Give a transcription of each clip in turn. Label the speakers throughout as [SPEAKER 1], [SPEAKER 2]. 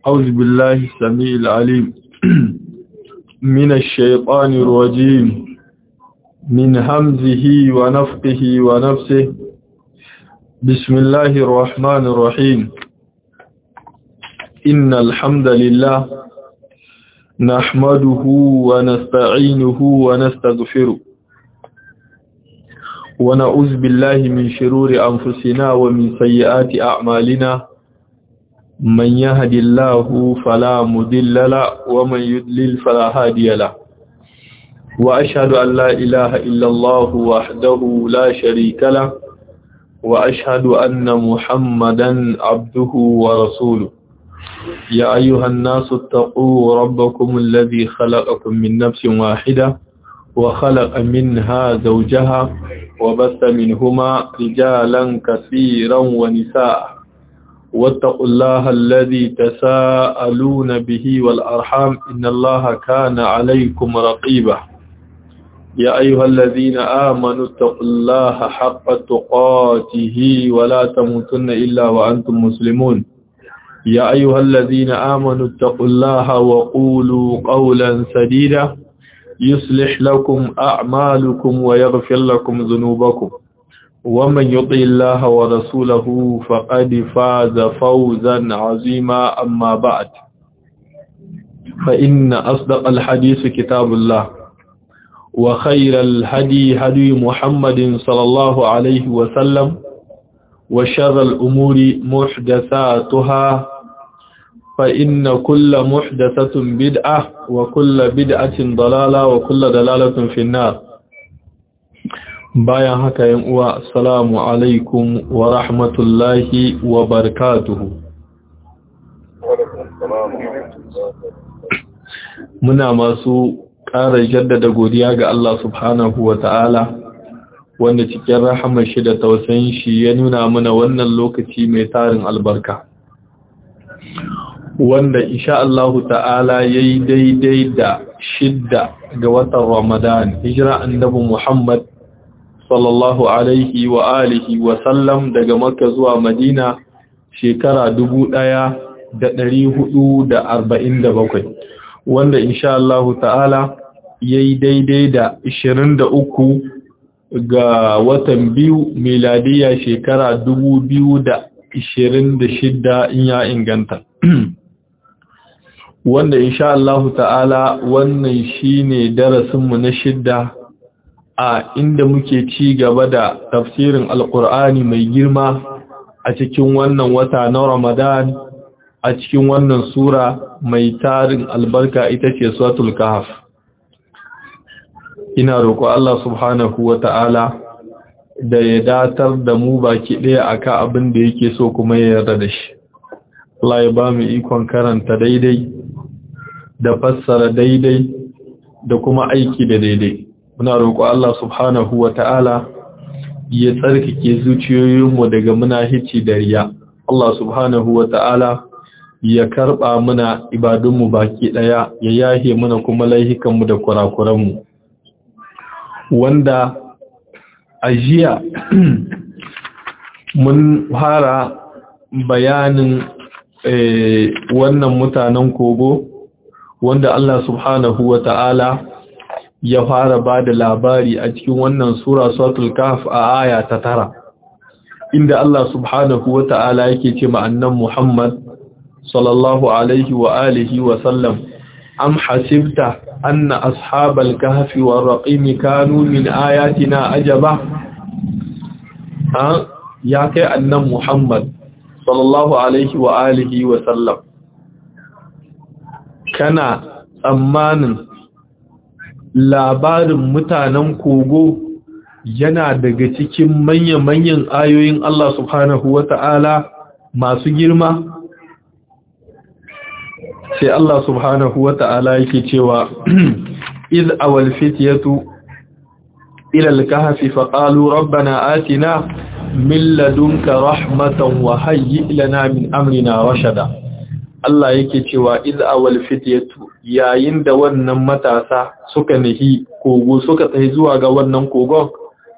[SPEAKER 1] أعوذ بالله السميع العليم من الشيطان الرجيم من همزه ونفقه ونفسه بسم الله الرحمن الرحيم إن الحمد لله نحمده ونستعينه ونستغفره ونعوذ بالله من شرور أنفسنا ومن سيئات أعمالنا من يهد الله فلا مضل له ومن يضلل فلا هادي له وأشهد أن لا إله إلا الله وحده لا شريك له وأشهد أن محمدا عبده ورسوله يا أيها الناس اتقوا ربكم الذي خلقكم من نفس واحدة وخلق منها زوجها وبث منهما رجالا كثيرا ونساء واتقوا الله الذي تساءلون به والأرحام إن الله كان عليكم رقيبا يا أيها الذين آمنوا اتقوا الله حق تقاته ولا تموتن إلا وأنتم مسلمون يا أيها الذين آمنوا اتقوا الله وقولوا قولا سديدا يصلح لكم أعمالكم ويغفر لكم ذنوبكم ومن يطع الله ورسوله فقد فاز فوزا عظيما أما بعد فإن أصدق الحديث كتاب الله وخير الهدي هدي محمد صلى الله عليه وسلم وشر الأمور محدثاتها فإن كل محدثة بدعة وكل بدعة ضلالة وكل ضلالة في النار bayan haka yan uwa assalamu alaikum wa rahmatullahi wa barakatuhu muna masu ƙara jaddada godiya ga Allah subhanahu wa ta'ala wanda cikin rahamar shi da tausayin shi ya nuna mana wannan lokaci mai tarin albarka wanda insha Allah ta'ala yayi daidai da shidda ga watan Ramadan hijira annabi Muhammad sallallahu alaihi wa alihi wa sallam daga Makka zuwa Madina shekara dubu ɗaya da ɗari hudu da arba'in da bakwai wanda insha Allah ta'ala yayi daidai da ishirin da uku ga watan biyu miladiya shekara dubu biyu da ishirin da shidda in ya inganta wanda insha Allah ta'ala wannan shine darasinmu na shidda a inda muke ci gaba da tafsirin alkur'ani mai girma a cikin wannan wata na ramadan a cikin wannan sura mai tarin albarka ita ce suratul kahf ina roƙo Allah subhanahu wa ta'ala da ya datar da mu baki ɗaya akan abin da yake so kuma ya yarda da shi Allah ya ba mu ikon karanta daidai da fassara daidai da kuma aiki da daidai muna roƙo Allah subhanahu wa ta'ala ya tsarkake zuciyoyinmu daga munahici da riya Allah subhanahu wa ta'ala ya karɓa muna ibadunmu baki ɗaya ya yahe muna kuma laihikanmu da kurakuranmu wanda a jiya mun fara bayanin wannan mutanen kogo wanda Allah subhanahu wa ta'ala ya fara ba da labari a cikin wannan sura suratul kahf a aya ta tara inda Allah subhanahu wa ta'ala yake ce ma'annan Muhammad sallallahu alaihi wa alihi wa sallam am hasibta anna ashabal kahfi war raqim kanu min ayatina ajaba ha ya kai annan Muhammad sallallahu alaihi wa alihi wa sallam kana tsammanin labarin mutanen kogo yana daga cikin manya-manyan ayoyin Allah subhanahu wa ta'ala masu girma sai Allah subhanahu wa ta'ala yake cewa iz awal fityatu ila al-kahfi faqalu rabbana atina min ladunka rahmatan wa hayyi lana min amrina rashada Allah yake cewa iz awal fityatu yayin da wannan matasa suka nihi kogo suka tsaye zuwa ga wannan kogon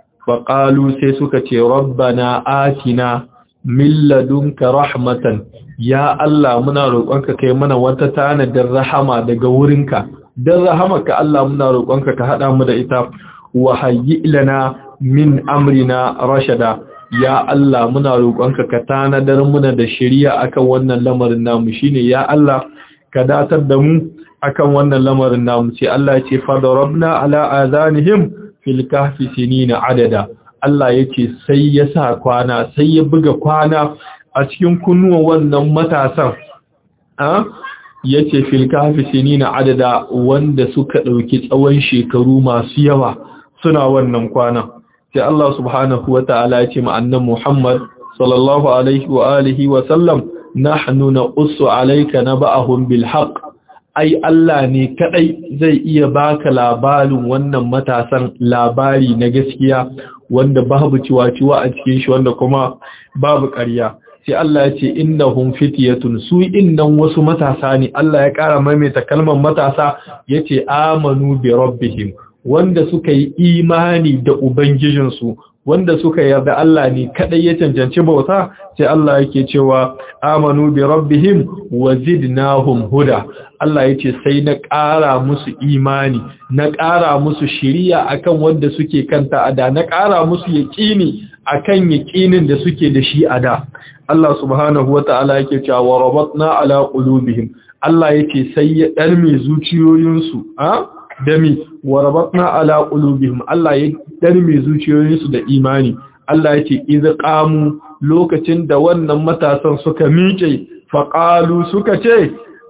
[SPEAKER 1] faqalu sai suka ce rabbana atina min ladunka rahmatan ya Allah muna roƙonka kai mana wata tanadin rahama daga wurinka dan rahamarka Allah muna roƙonka ka hada mu da ita wa hayyi lana min amrina rashada ya Allah muna roƙonka ka tanadar muna da shari'a akan wannan lamarin namu shine ya Allah ka datar da mu akan wannan lamarin namu sai Allah ya ce fadarabna ala azanihim fil kahfi sinina adada Allah yace sai ya sa kwana sai ya buga kwana a cikin kunnuwan wannan matasan a yace fil kahfi sinina adada wanda suka dauki tsawon shekaru masu yawa suna wannan kwana sai Allah subhanahu wataala ya ce ma annan Muhammad sallallahu alaihi wa alihi wa sallam nahnu naqussu alayka naba'ahum bil haqq ai Allah ne kadai zai iya baka labarin wannan matasan labari na gaskiya wanda babu ciwa-ciwa a cikin shi wanda kuma babu ƙarya sai Allah ya ce innahum fityatun su innan wasu matasa ne Allah ya ƙara maimaita kalmar matasa yace amanu bi rabbihim wanda suka yi imani da ubangijinsu wanda suka yarda Allah ne kadai ya cancanci bauta sai Allah yake cewa amanu bi rabbihim wa zidnahum huda Allah yace sai na ƙara musu imani na ƙara musu shiriya akan wanda suke kanta ada na ƙara musu yaqini akan yaqinin da suke da shi ada Allah subhanahu wataala yake cewa wa rabatna ala qulubihim Allah yace sai ya darme zuciyoyinsu a dami wa rabatna ala qulubihim Allah ya darme zuciyoyinsu da imani Allah yake iz qamu lokacin da wannan matasan suka miƙe faqalu suka ce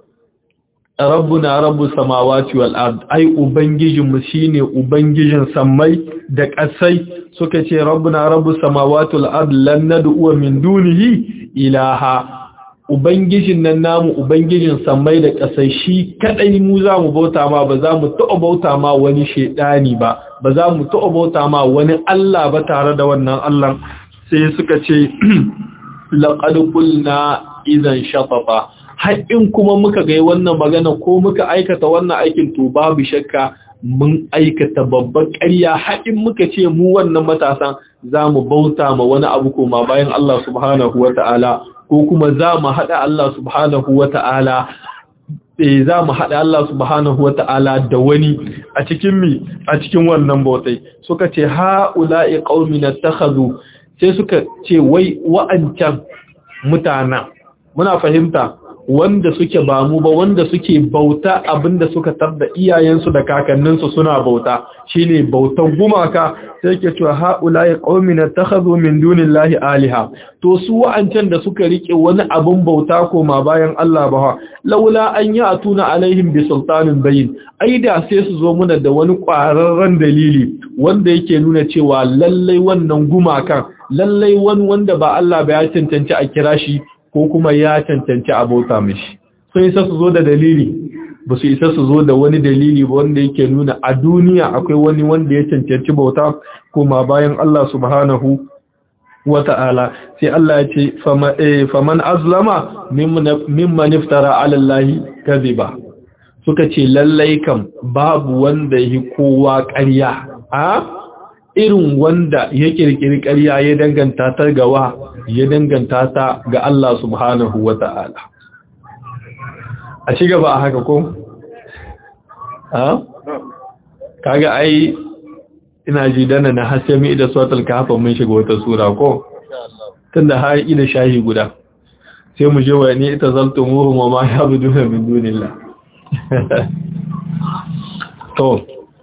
[SPEAKER 1] rabbuna rabbus samawati wal ard ai ubangijin mu shine ubangijin sammai da ƙasai suka ce rabbuna rabbus samawati wal ard lan nad'u min dunihi ilaha Ubangijin nan namu Ubangijin sammai da ƙasai shi kaɗai mu za mu bauta ma ba za mu taɓa bauta ma wani shaidani ba, ba za mu taɓa bauta ma wani Allah ba tare da wannan Allah sai suka ce, laƙad kulna izan shafafa. Haƙin kuma muka gai wannan magana ko muka aikata wannan aikin to babu shakka mun aikata babban ƙarya haƙin muka ce mu wannan matasan za mu bauta ma wani abu koma bayan Allah subhanahu wa ta'ala ko kuma za mu haɗa Allah subhanahu wa ta'ala za mu haɗa Allah subhanahu wa ta'ala da wani a cikin mi a cikin wannan bautai suka ce ha'ula'i qaumina takhadhu sai suka ce wai wa'ancan mutana muna fahimta wanda suke ba mu ba wanda suke bauta abinda suka tarda iyayensu da kakanninsu suna bauta shine bautan gumaka sai ke cewa haula'i qaumina takhadhu min dunillahi aliha to su wa'ancan da suka rike wani abin bauta koma bayan Allah ba laula an ya'tuna alaihim bi sultanin bayin aida sai su zo muna da wani ƙwararren dalili wanda yake nuna cewa lallai wannan gumakan lallai wani wanda ba Allah ba ya cancanci a kira shi ko kuma ya cancanci abota mishi sun isa su zo da dalili ba su isa su zo da wani dalili ba wanda yake nuna a duniya akwai wani wanda ya cancanci bauta kuma bayan Allah subhanahu wa ta'ala sai Allah ya ce faman azlama mimman iftara ala Allah kaziba suka ce lallai kam babu wanda yi kowa ƙarya a irin wanda ya kirkiri ƙarya ya danganta ta gawa ya danganta ta ga Allah subhanahu wa ta'ala. A ci gaba a haka ko? Ha? Kaga ai ina ji dana na hasemi da suratul kahfa mun shiga wata sura ko? Tunda har ina shahi guda. Sai mu je wa ni ita zaltumuhum wa ma yabuduna min dunillah. To,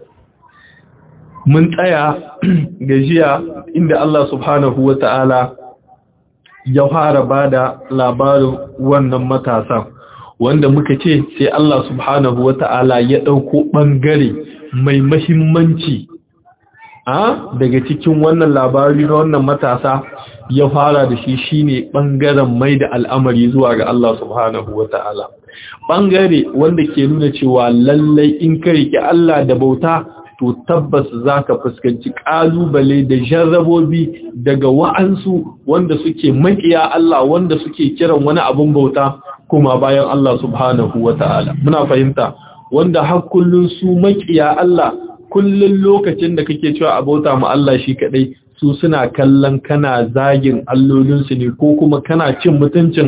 [SPEAKER 1] mun tsaya gajiya inda Allah subhanahu wa ta'ala ya fara ba da labarin wannan matasan wanda muka ce sai Allah subhanahu wa ta'ala ya ɗauko ɓangare mai mahimmanci a daga cikin wannan labari na wannan matasa ya fara da shi shine ɓangaren mai da al'amari zuwa ga Allah subhanahu wa ta'ala ɓangare wanda ke nuna cewa lallai in ka riƙe Allah da bauta to tabbas za ka fuskanci ƙalubale da jarrabobi daga wa'ansu wanda suke maƙiya Allah wanda suke kiran wani abin bauta kuma bayan Allah subhanahu wa ta'ala. Muna fahimta, wanda har kullum su maƙiya Allah kullum lokacin da kake cewa a bauta ma Allah shi kaɗai su suna kallon kana zagin allolinsu ne ko kuma kana cin mutuncin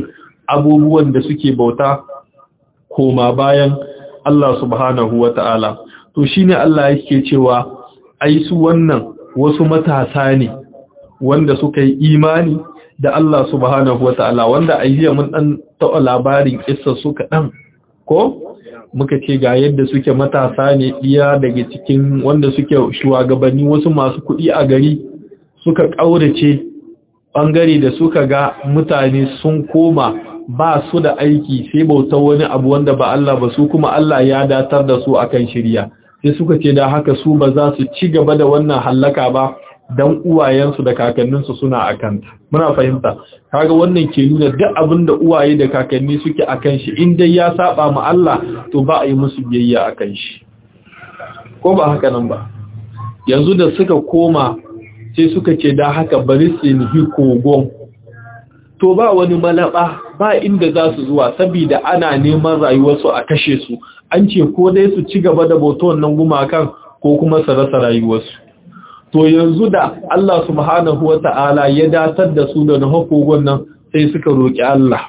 [SPEAKER 1] abubuwan da suke bauta koma bayan Allah subhanahu wata'ala to shine Allah yake cewa ai su wannan wasu matasa ne wanda suka yi imani da Allah subhanahu wata'ala wanda ayyiya mun dan taɓa labarin kissa suka dan ko muka ce ga yadda suke matasa ne iya daga cikin wanda suke shugabanni wasu masu kuɗi a gari suka ƙaurace ɓangare da suka ga mutane sun koma ba su da aiki sai bauta wani abu wanda ba Allah ba su kuma Allah ya datar da su akan shirya sai suka ce da haka su ba za su ci gaba da wannan hallaka ba dan uwayensu da kakanninsu suna akanta muna fahimta kaga wannan ke nuna duk abin da uwaye da kakanni suke akan shi in dai ya saba ma Allah to ba a yi musu biyayya akan shi ko ba haka nan ba yanzu da suka koma sai suka ce da haka bari su nihi kogon to ba wani malaba ba inda za su zuwa saboda ana neman rayuwarsu a kashe su an ce ko dai su ci gaba da bautar nan gumakan ko kuma su rasa rayuwarsu to yanzu da Allah subhanahu wa ta'ala ya datar da su da nahokogon nan sai suka roƙi Allah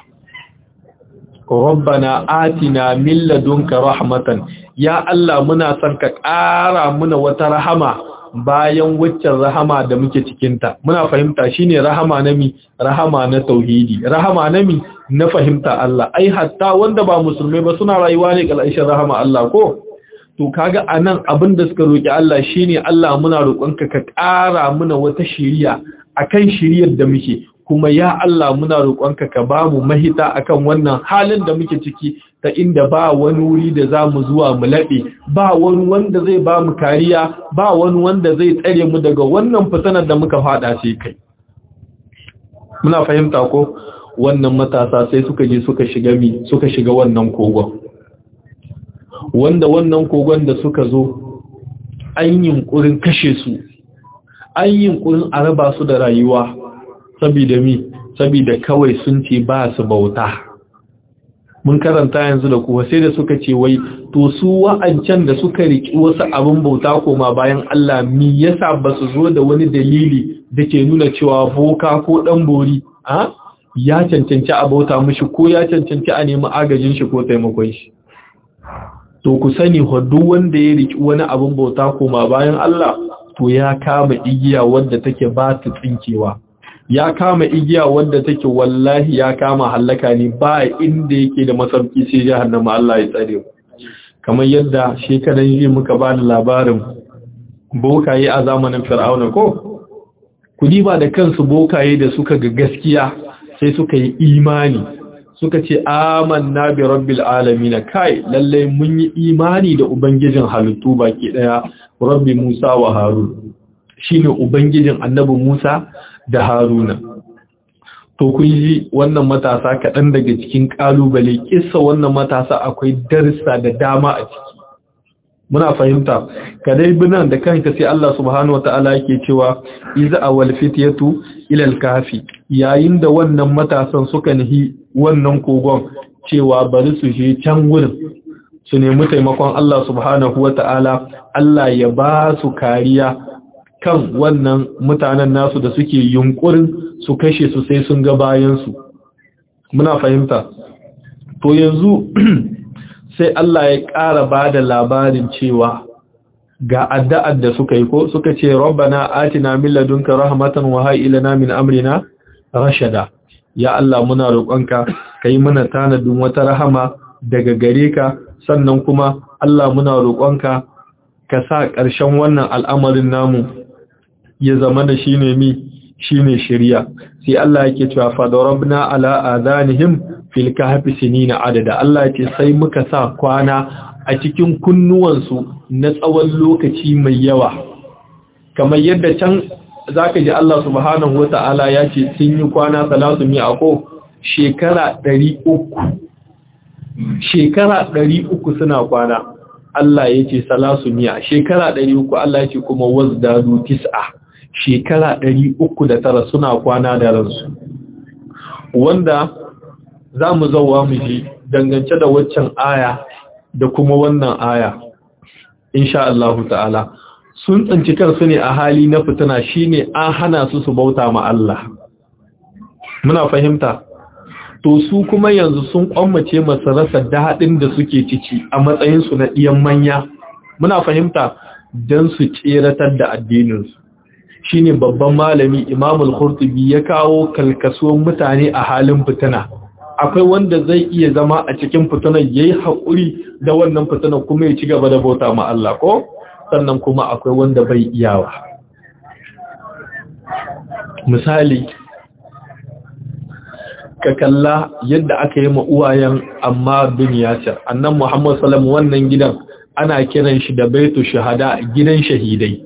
[SPEAKER 1] Rabbana atina min ladunka rahmatan ya Allah muna son ka ƙara muna wata rahama bayan waccan rahama da muke cikinta muna fahimta shine rahama na mi rahama na tauhidi rahama na mi na fahimta Allah ai hatta wanda ba musulmai ba suna rayuwa ne kalshin rahama Allah ko to kaga anan abin da suka roki Allah shine Allah muna roƙonka ka ƙara muna wata shiriya akan shiriyar da muke kuma ya Allah muna roƙonka ka ba mu mahita akan wannan halin da muke ciki ta inda ba wani wuri da za mu zuwa mu laɓe ba wani wanda zai ba mu kariya ba wani wanda zai tsare mu daga wannan fitanar da muka fada sai kai muna fahimta ko wannan matasa sai suka je suka shiga mi suka shiga wannan kogon wanda wannan kogon da suka zo an yunkurin kashe su an yunkurin a raba su da rayuwa saboda mi saboda kawai sun ce ba su bauta mun karanta yanzu da kuwa sai da suka ce wai to su wa'ancan da suka riki wasu abin bauta koma bayan Allah mi yasa ba su zo da wani dalili da ke nuna cewa boka ko dan bori a ya cancanci a bauta mishi ko ya cancanci a nemi agajin shi ko taimakon shi to ku sani duk wanda ya riki wani abin bauta koma bayan Allah to ya kama igiya wadda take ba ta tsinkewa ya kama igiya wadda take wallahi ya kama hallaka ne ba inda yake da masauki sai jahannama Allah ya tsare kamar yadda shekaran yi muka ba da labarin bokaye a zamanin fir'auna ko kudi ba da kansu bokaye da suka ga gaskiya sai suka yi imani suka ce amanna bi rabbil alamin kai lalle mun yi imani da ubangijin halittu baki daya rabbi Musa wa Harun shine ubangijin annabi Musa da Haruna to kun ji wannan matasa kaɗan daga cikin ƙalubale kissa wannan matasa akwai darsa da dama a ciki muna fahimta kadai binan da kanka sai Allah subhanahu wataala yake cewa iza awal fityatu ila al-kafi yayin da wannan matasan suka nihi wannan kogon cewa bari su je can gurin su nemi taimakon Allah subhanahu wataala Allah ya ba su kariya kan wannan mutanen nasu da suke yunkurin su kashe su sai sun ga bayansu muna fahimta to yanzu sai Allah ya ƙara ba da labarin cewa ga addu'ar da suka yi ko suka ce rabbana atina min ladunka rahmatan wa hayyi lana min amrina rashada ya Allah muna roƙonka kai mana tanadin wata rahama daga gare ka sannan kuma Allah muna roƙonka ka sa ƙarshen wannan al'amarin namu ya zama da shi ne mi shi ne shirya sai Allah yake cewa fadarabna ala adanihim fil kahfi sinina adada Allah yake sai muka sa kwana a cikin kunnuwansu na tsawon lokaci mai yawa kamar yadda can zaka ji Allah subhanahu wata'ala ya ce sun yi kwana salatu mi ako shekara 300 shekara 300 suna kwana Allah ya ce salasu miya shekara 300 Allah ya ce kuma wazdadu tis'a shekara ɗari uku da tara suna kwana da ransu wanda za mu zauwa mu ji dangance da waccan aya da kuma wannan aya insha Allah ta'ala sun tsanci kansu ne a hali na fitina shine an hana su su bauta ma Allah muna fahimta to su kuma yanzu sun kwammace masu rasa daɗin da suke ciki a matsayinsu na ɗiyan manya muna fahimta don su tseratar da addininsu shi ne babban malami imamul khurtubi ya kawo kalkasuwan mutane a halin fitina akwai wanda zai iya zama a cikin fitinar ya yi haƙuri da wannan fitinar kuma ya ci gaba da bauta ma Allah ko sannan kuma akwai wanda bai iyawa misali ka kalla yadda aka yi uwayen amma bin yasir annan muhammad salam wannan gidan ana kiran shi da baitu shahada gidan shahidai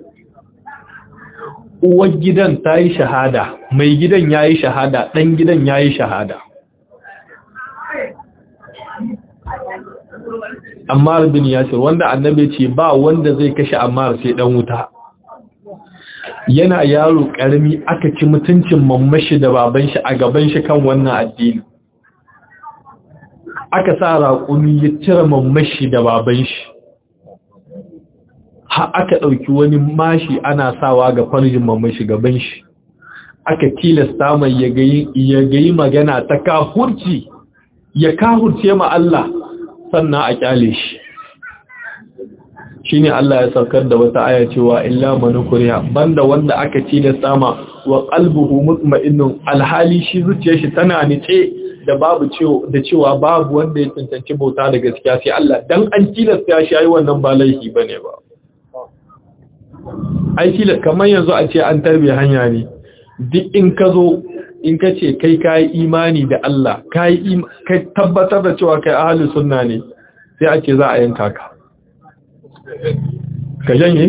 [SPEAKER 1] uwar gidan ta yi shahada mai gidan ya yi shahada ɗan gidan ya yi shahada ammar bin yasir wanda annabi ce ba wanda zai kashe ammar sai ɗan wuta yana yaro ƙarami aka ci mutuncin mammashi da baban shi a gaban shi kan wannan addini aka sa raƙumi ya cire mammashi da baban shi ha aka ɗauki wani mashi ana sawa ga farjin mammashi gaban shi aka tilasta mai ya gayi magana ta kahurci ya kahurce ma Allah sannan a kyale shi shine Allah ya saukar da wata aya cewa illa man kuriya banda wanda aka ci da sama wa qalbuhu mutma'innun alhali shi zuciyar shi tana nice da babu cewa da cewa babu wanda ya tantance bauta da gaskiya sai Allah dan an tilasta shi ai wannan ba laifi bane ba ai tilas kamar yanzu a ce an tarbe hanya ne duk in ka zo in ka ce kai kai imani da Allah kai kai tabbatar da cewa kai ahlus sunna ne sai a ce za a yanka ka ka janye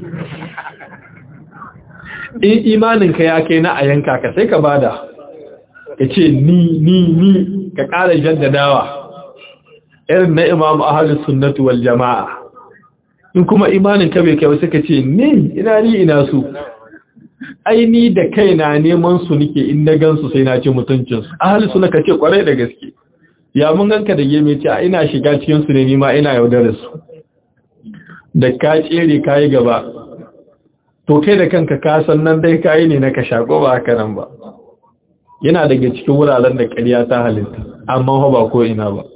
[SPEAKER 1] in imaninka ya kai na a yanka ka sai ka bada ka ce ni ni ni ka ƙara jaddadawa irin na imam ahalus sunnatu wal jama'a in kuma imaninka bai kai wasu ka ce ni ina ni ina su ai ni da kaina neman su nike in na gansu sai na ce mutuncinsu ahalus sunna ka ce kwarai da gaske ya mun ganka da geme ce a ina shiga cikinsu ne ni ma ina yaudarar su da ka tsere ka yi gaba to kai da kanka ka san nan dai kayi ne na ka shako ba haka nan ba yana daga cikin wuraren da ƙarya ta halitta amma ba ko ina ba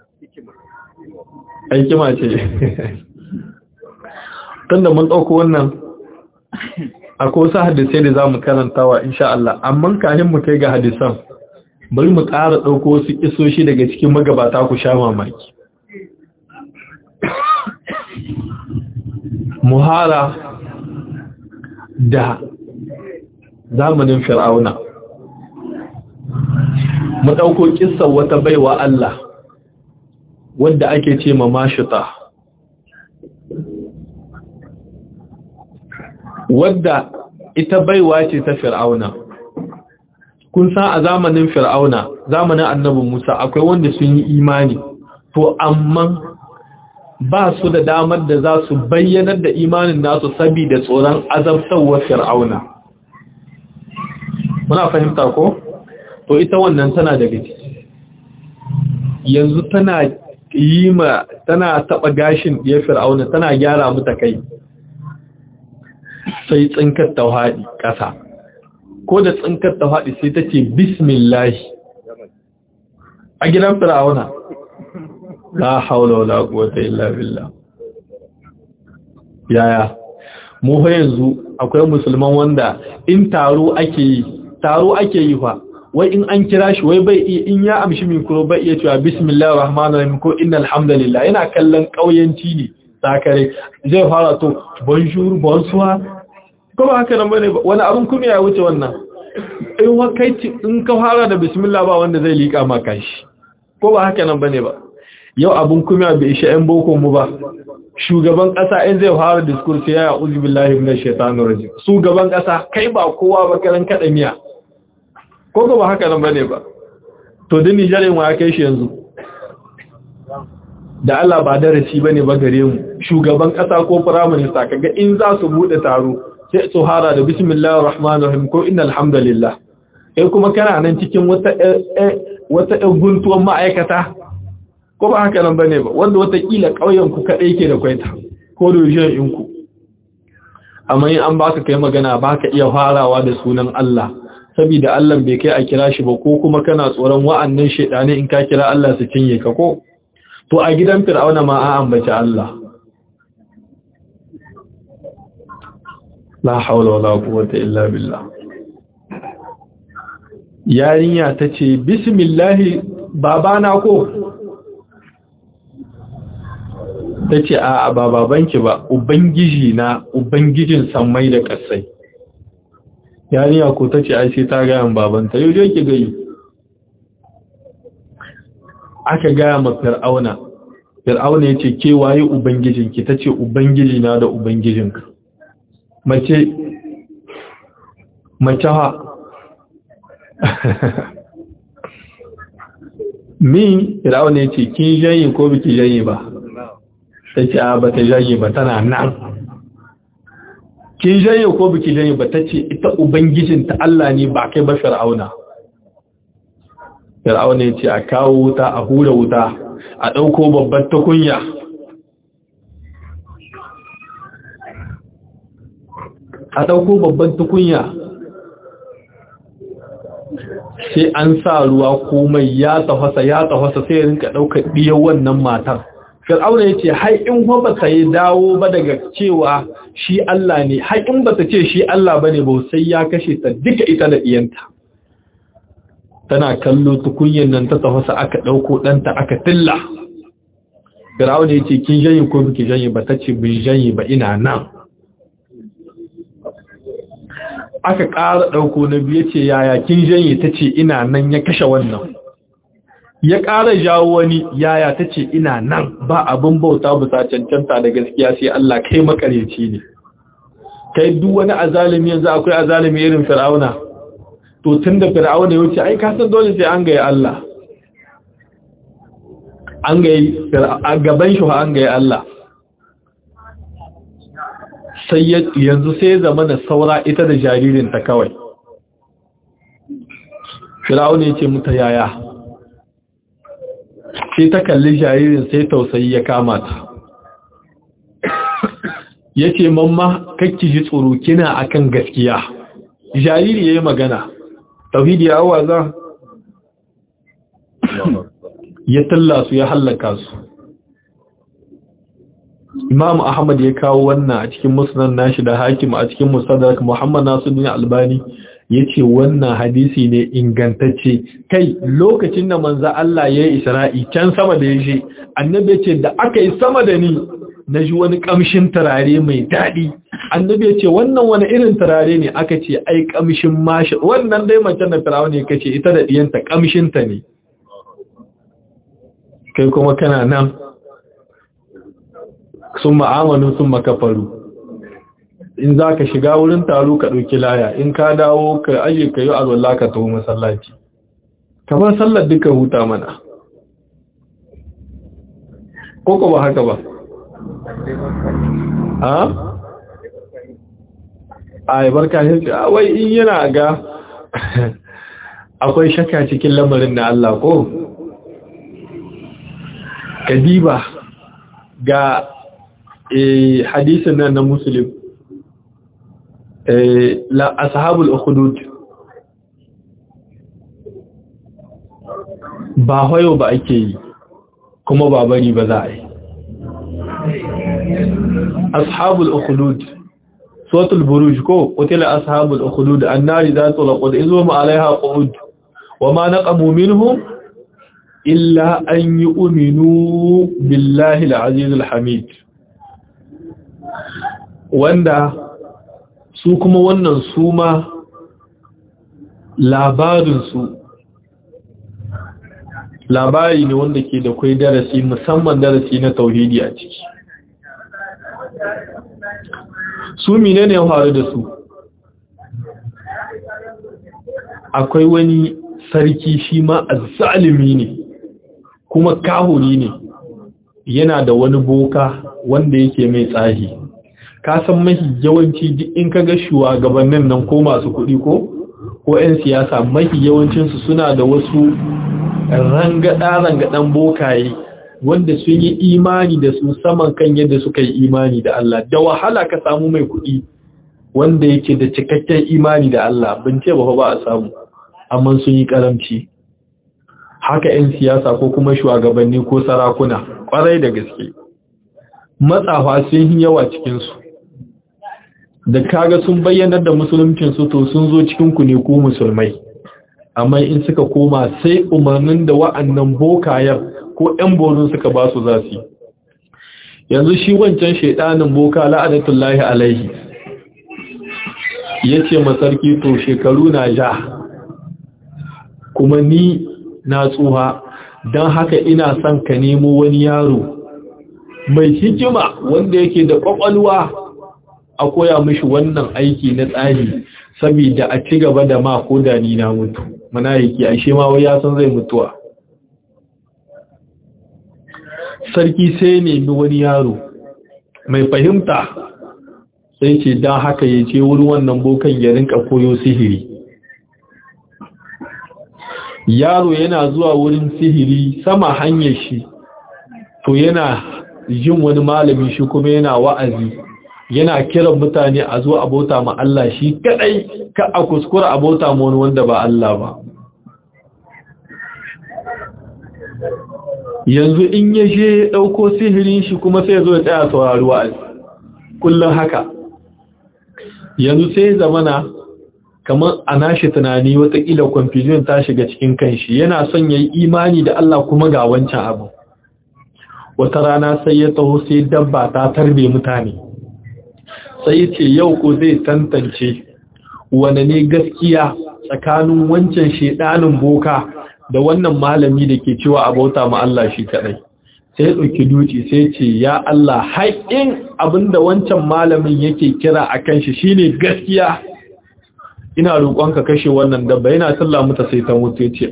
[SPEAKER 1] aikima ce tunda mun ɗauko wannan akwai wasu hadisai da za mu karantawa insha Allah amma kanin mu kai ga hadisan bari mu ƙara ɗauko wasu ƙisoshi daga cikin magabata ku sha mamaki muhara da zamanin fir'auna mu ɗauko ƙisar wata baiwa Allah wadda ake ce ma mashita wadda ita baiwa ce ta fir'auna kun san a zamanin fir'auna zamanin annabi Musa akwai wanda sun yi imani to amma ba su da damar da za su bayyanar da imanin nasu saboda tsoron azabtarwar fir'auna muna fahimta ko to ita wannan tana daga ciki yanzu tana yi ma tana taba gashin ɗiyar fir'auna tana gyara mata kai sai tsinkar tauhaɗi ƙasa ko da tsinkar tauhaɗi sai ta ce bismillahi a gidan fir'auna la haula wala quwwata illa billah yaya mu fa yanzu akwai musulman wanda in taro ake yi taro ake yi fa wai in an kira shi wai bai in ya amshi mikro bai iya cewa bismillahir rahmanir rahim ko innal hamdalillah yana kallon kauyanci ne sakare zai fara to bonjour bonsoir ko ba haka nan bane wani abun kuma ya wuce wannan in wa kai in ka fara da bismillah ba wanda zai lika maka shi ko ba haka nan bane ba yau abun kuma bai isha yan boko mu ba shugaban kasa in zai fara discourse ya a'udhu billahi minash shaitanir rajim shugaban kasa kai ba kowa ba karan kada miya ko ba haka nan bane ba to din Nijar wa kai shi yanzu da Allah ba darasi bane ba gare mu shugaban kasa ko prime minister kaga in za su bude taro sai su hara da bismillahir rahmanir rahim ko innal hamdalillah kai kuma kana nan cikin wata wata guntuwar ma'aikata ko ba haka nan bane ba wanda wata kila kauyen ku kadai yake da kwaita ko region in ku amma in an baka kai magana baka iya farawa da sunan Allah saboda Allah bai kai a kira shi ba ko kuma kana tsoron wa'annan shedane in ka kira Allah su cinye ka ko to a gidan fir'auna ma an ambaci Allah la haula wala quwwata illa billah yarinya tace bismillah babana ko tace a ba babanki ba ubangiji na ubangijin sammai da kasai yarinya ko tace ai sai ta ga babanta yau je ki gayi aka gaya ma fir'auna fir'auna ya ce ke waye ubangijinki ta ce ubangiji na da ubangijinka mace mace ha min fir'auna ya ce kin janye ko biki janye ba ta ce a ba ta janye ba tana nan kin janye ko biki janye ba ta ce ita ubangijinta Allah ne ba kai ba fir'auna Fir'auna ya ce a kawo wuta a hura wuta a ɗauko babbar tukunya a ɗauko babban tukunya sai an sa ruwa komai ya tafasa ya tafasa sai rinka ɗaukar ɗiyar wannan matar Fir'auna ya ce hai in ba ta yi dawo ba daga cewa shi Allah ne hai in ba ta ce shi Allah ba ne ba sai ya kashe ta duka ita da ɗiyanta tana kallo tukunyin nan ta tafasa aka ɗauko ɗanta aka tilla firawun ya ce kin janye ko biki janye ba ta ce bin janye ba ina nan aka ƙara ɗauko na biyu ce yaya kin janye ta ce ina nan ya kashe wannan ya ƙara jawo wani yaya ta ce ina nan ba abin bauta bisa cancanta da gaskiya sai Allah kai makareci ne kai duk wani azalimi yanzu akwai azalimi irin firawuna to tun da fir'auna ya wuce ai ka san dole sai an gaya Allah an gaya a gaban shi an gaya Allah sai yanzu sai ya zama da saura ita da jaririnta kawai fir'auna ya ce muta yaya sai ta kalli jaririn sai tausayi ya kama ta ya ce mamma kakki ji tsoro kina akan gaskiya jariri ya yi magana tauhidi ya awaza ya talla su ya hallaka su imam ahmad ya kawo wannan a cikin musnad nashi da hakim a cikin musaddarak muhammad nasuddin albani yace wannan hadisi ne ingantacce kai lokacin da manzo Allah ya yi isra'i can sama da yaje annabi yace da aka yi sama da ni naji wani kamshin turare mai dadi annabi yace wannan wani irin turare ne aka ce ai kamshin mashi wannan dai mace na firawo ne kace ita da diyanta kamshin ta ne kai kuma kana nan sun ma'amalu sun makafaru in za ka shiga wurin taro ka ɗauki laya in ka dawo ka aje ka yi alwallah ka taho masallaci kamar sallar duka huta mana koko ba haka ba ha? a yi barka shi wai in yana ga akwai shaka cikin lamarin na Allah ko? kadiba ga hadisin nan na muslim la ashabul ukhdud ba hoyo ba ake yi kuma ba bari ba za a yi ashabul ukhdud suratul buruj ko qutila ashabul ukhdud annari zatul qud izum alaiha qud wama naqamu minhum illa an yu'minu billahi al-aziz al-hamid wanda su kuma wannan su ma labarinsu labari ne wanda ke da kwai darasi musamman darasi na tauhidi a ciki su mine ne faru da su akwai wani sarki shi ma azzalimi ne kuma kahuri ne yana da wani boka wanda yake mai tsahi ka san mahi yawanci duk in ka ga shugabannin nan ko masu kuɗi ko ko 'yan siyasa mahi yawancinsu suna da wasu rangada-rangadan bokaye wanda sun yi imani da su saman kan yadda suka yi imani da Allah da wahala ka samu mai kuɗi wanda yake da cikakken imani da Allah bin ce ba ba a samu amma sun yi karamci haka 'yan siyasa ko kuma shugabanni ko sarakuna kwarai da gaske matsafa sun yi yawa cikinsu da kaga sun bayyanar da musuluncinsu to sun zo cikinku ne ko musulmai amma in suka koma sai umarnin da wa'annan bokayen ko 'yan borin suka ba su za su yanzu shi wancan shaidanin boka la'adatullahi alaihi ya ce masarki to shekaru na ja kuma ni na tsuha don haka ina son ka nemo wani yaro mai hikima wanda yake da kwakwalwa a koya mishi wannan aiki na tsari saboda a ci gaba da ma ko da ni na mutu mana yake ashe ma wai ya san zai mutuwa sarki sai nemi wani yaro mai fahimta sai ce don haka ya ce wurin wannan bokan ya rinka koyo sihiri yaro yana zuwa wurin sihiri sama hanyar shi to yana jin wani malami shi kuma yana wa'azi yana kiran mutane a zo abota ma Allah shi kadai ka a kuskura abota ma wani wanda ba Allah ba yanzu in ya je ya ɗauko sihirin shi kuma sai zo ya tsaya saurari wa'azi kullum haka yanzu sai zamana kamar a nashi tunani watakila confusion ta shiga cikin kanshi yana son ya yi imani da Allah kuma ga wancan abu wata rana sai ya taho sai dabba ta tarbe mutane sai ya ce yau ko zai tantance wane ne gaskiya tsakanin wancan shedanin boka da wannan malami da ke cewa abauta ma Allah shi kadai sai ya ɗauki duci sai ce ya Allah haƙin abinda wancan malamin yake kira a kan shi shine gaskiya ina roƙonka kashe wannan dabba yana sallah mata sai ta mutu ya ce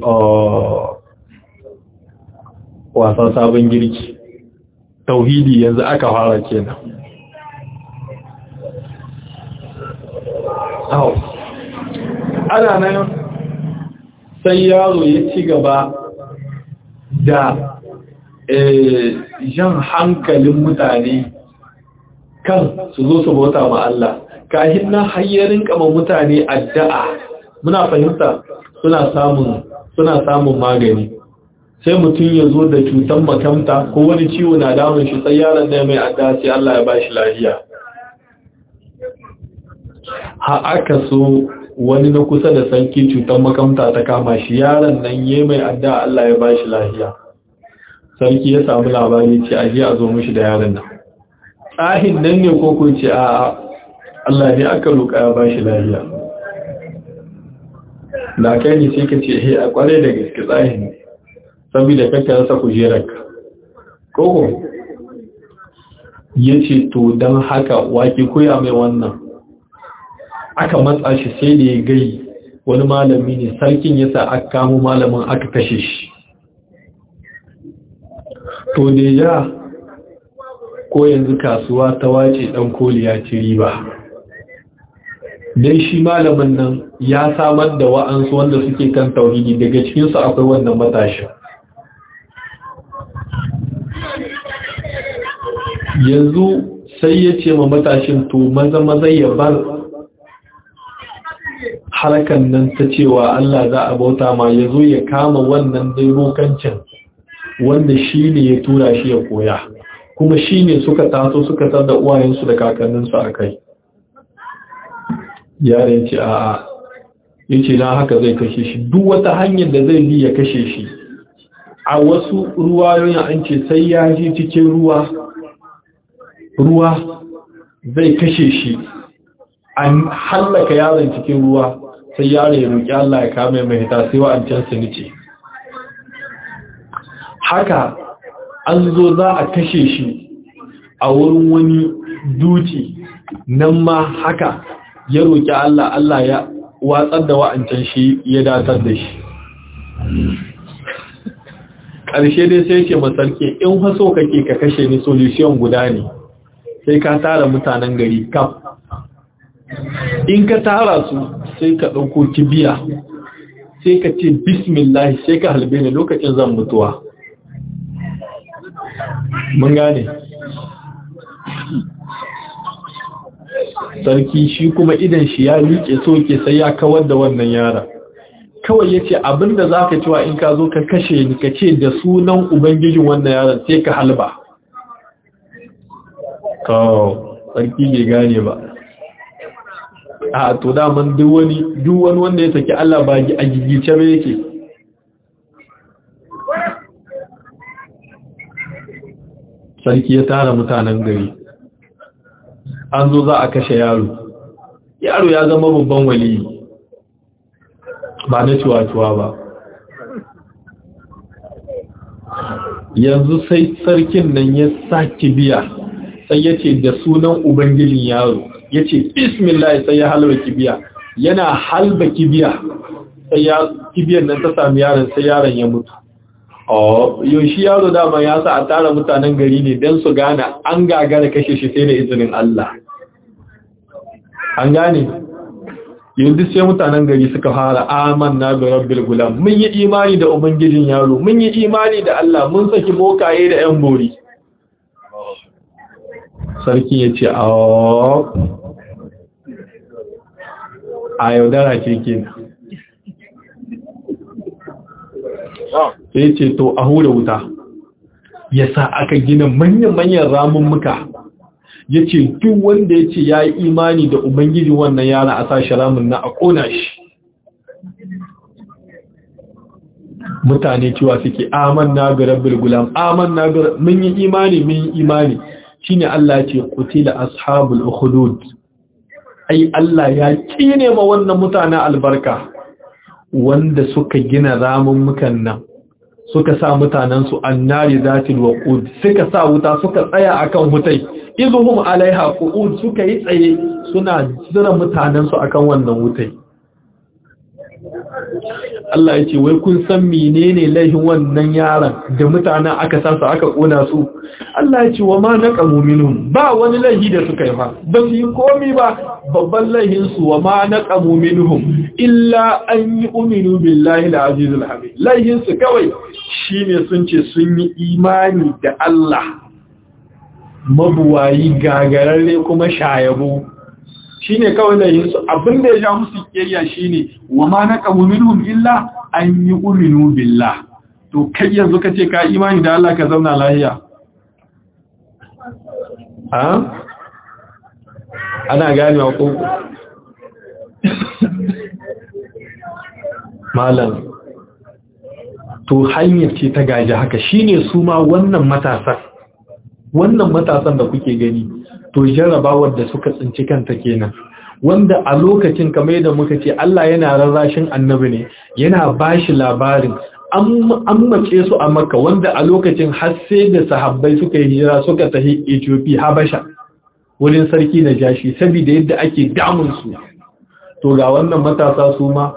[SPEAKER 1] wasan sabon girki tauhidi yanzu aka fara kenan ana nan sai yaro ya ci gaba da jan hankalin mutane kan su zo su bauta ma Allah kahin na hayyarin kama mutane addu'a muna fahimta suna samun suna samun magani sai mutum ya zo da cutar makamta ko wani ciwo na damun shi sai yaron da mai addu'a sai Allah ya bashi lafiya ha aka so wani na kusa da sarki cutar makamta ta kama shi yaron nan ya mai addu'a Allah ya bashi lafiya sarki ya samu labari ce aje a zo mishi da yaron nan tsahin nan ne ko ko ce a Allah ne aka roƙa ya bashi lafiya da kai ne sai ka ce he a kware da gaske tsahin ne saboda kakka rasa kujerarka koko ya ce to don haka wake koya mai wannan aka matsa shi sai da ya gai wani malami ne sarkin yasa aka kamo malamin aka kashe shi to da ya ko yanzu kasuwa ta wace dan koli ya ci riba dan shi malamin nan ya samar da wa'ansu wanda suke kan tauhidi daga cikinsu akwai wannan matashin yanzu sai ya ce ma matashin to maza maza ya bar harkan nan ta cewa Allah za a bauta ma ya zo ya kama wannan daibokancin wanda shi ne ya tura shi ya koya kuma shi ne suka taso suka tar da uwayensu da kakanninsu a kai yare ce a'a ya ce na haka zai kashe shi duk wata hanyar da zai bi ya kashe shi a wasu ruwayoyin an ce sai ya ji cikin ruwa ruwa zai kashe shi an hallaka yaron cikin ruwa sai yaro ya roƙi Allah ya kame mai hita sai wa'ancan su nice haka an zo za a kashe shi a wurin wani duti nan ma haka ya roƙi Allah Allah ya watsar da wa'ancan shi ya datar da shi ƙarshe dai sai ce masarki in haso kake ka kashe ni solution guda ne sai ka tara mutanen gari kaf in ka tara su sai ka ɗauko kibiya sai ka ce bismillah sai ka halbe ni lokacin zan mutuwa mun gane sarki shi kuma idan shi ya liƙe so ke sai ya kawar da wannan yara kawai ya ce abinda za ka cewa in ka zo ka kashe ni ka ce da sunan ubangijin wannan yaron sai ka halba kawo sarki bai gane ba a to daman duk wani duk wani wanda ya saki Allah ba a gigice ba yake sarki ya tara mutanen gari an zo za a kashe yaro yaro ya zama babban wali ba na ciwa-ciwa ba yanzu sai sarkin nan ya sa kibiya sai ya ce da sunan ubangijin yaro ya ce bismillah sai ya halba kibiya yana halba kibiya sai ya kibiyar nan ta sami yaron sai yaron ya mutu yaushe yaro dama ya sa a tara mutanen gari ne don su gane an gagara kashe shi sai da izinin Allah an gane yanzu sai mutanen gari suka fara amanna bi rabbil gulam mun yi imani da ubangijin yaro mun yi imani da Allah mun saki bokaye da yan bori sarki ya ce a yaudara ce kenan sai ce to a hura wuta ya sa aka gina manyan-manyan ramummuka ya ce duk wanda ya ce ya yi imani da ubangijin wannan yara a sashi ramun na a ƙona shi mutane cewa suke aman na ga rabbil gulam aman na ga mun yi imani mun yi imani shine Allah ce qutila ashabul ukhdud ai Allah ya kine ma wannan mutanen albarka wanda suka gina ramummukan nan suka sa mutanensu annari zatil waqud suka sa wuta suka tsaya akan hutai izhum alaiha qu'ud suka yi tsaye suna zira mutanensu akan wannan wutai Allah ya ce wai kun san menene laifin wannan yaron da mutanen aka sa su aka kona su Allah ya ce wa ma naqamu minhum ba wani laifi da suka yi fa ba su yi komi ba babban laifin su wa ma naqamu minhum illa an yi uminu billahi al-aziz al-hamid laifin su kawai shine sun ce sun yi imani da Allah mabuwayi gagararre kuma shayabo shi ne kawai da yin su abinda ya sha musu kiyayya shi ne wa ma na ƙamu minhum illa an yi uminu billah to kai yanzu ka ce ka imani da Allah ka zauna lahiya ha ana gane wa koko malam to hanyar ce ta gaji haka shine su ma wannan matasan wannan matasan da kuke gani to jarrabawar da suka tsinci kanta kenan wanda a lokacin kamar da muka ce Allah yana rarrashin annabi ne yana bashi labarin an mace su a makka wanda a lokacin har sai da sahabbai suka yi hijira suka tafi Ethiopia Habasha wurin sarki na jashi saboda yadda ake damun su to ga wannan matasa su ma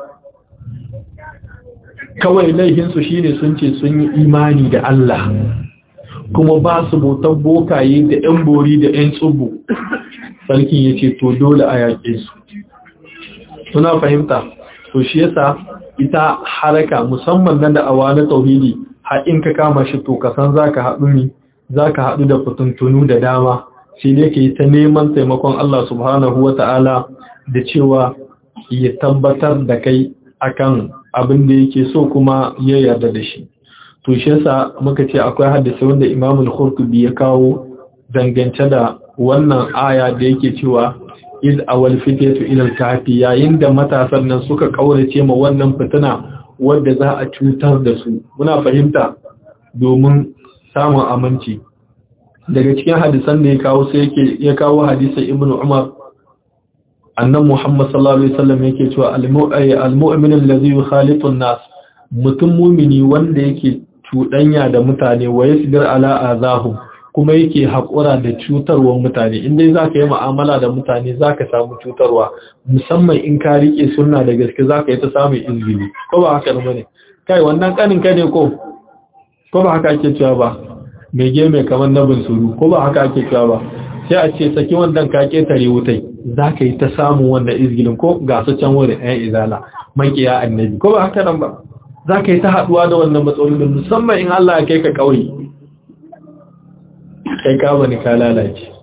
[SPEAKER 1] kawai laifinsu shine sun ce sun yi imani da Allah kuma ba su bautan bokaye da ‘yan bori da ‘yan tsubu sarkin ya ce to dole a yaƙe su suna fahimta to shi yasa ita haraka musamman nan da awa na tauhidi haɗin ka kama shi to kasan za ka haɗu ne za ka haɗu da fituntunu da dama sai dai ka yi ta neman taimakon Allah subhanahu wa ta'ala da cewa ya tabbatar da kai akan abin da yake so kuma ya yarda da shi to shi yasa muka ce akwai hadisi wanda Imam al-Qurtubi ya kawo dangance da wannan aya da yake cewa iz awal fitatu ila al-kahfi yayin da matasan nan suka kaurace ma wannan fitina wanda za a cutar da su muna fahimta domin samun aminci daga cikin hadisan da ya kawo sai yake ya kawo hadisin Ibn Umar annan Muhammad sallallahu alaihi wasallam yake cewa al-mu'min alladhi yukhalitu an-nas mutum mumini wanda yake cuɗanya da mutane wa yasbir ala azahum kuma yake haƙura da cutarwar mutane in dai zaka yi mu'amala da mutane zaka samu cutarwa musamman in ka rike sunna da gaske zaka yi ta samun izini ko ba haka ne kai wannan kanin ka ne ko ko ba haka ake cewa ba mai ge mai kamar na suru ko ba haka ake cewa ba sai a ce saki wannan ka ketare wutai zaka yi ta samun wannan izgilin ko ga su can wurin ɗayan izala makiya annabi ko ba haka nan ba za ka yi ta haɗuwa da wannan matsalolin musamman in Allah ya kai ka ƙauye kai ka bani ka lalace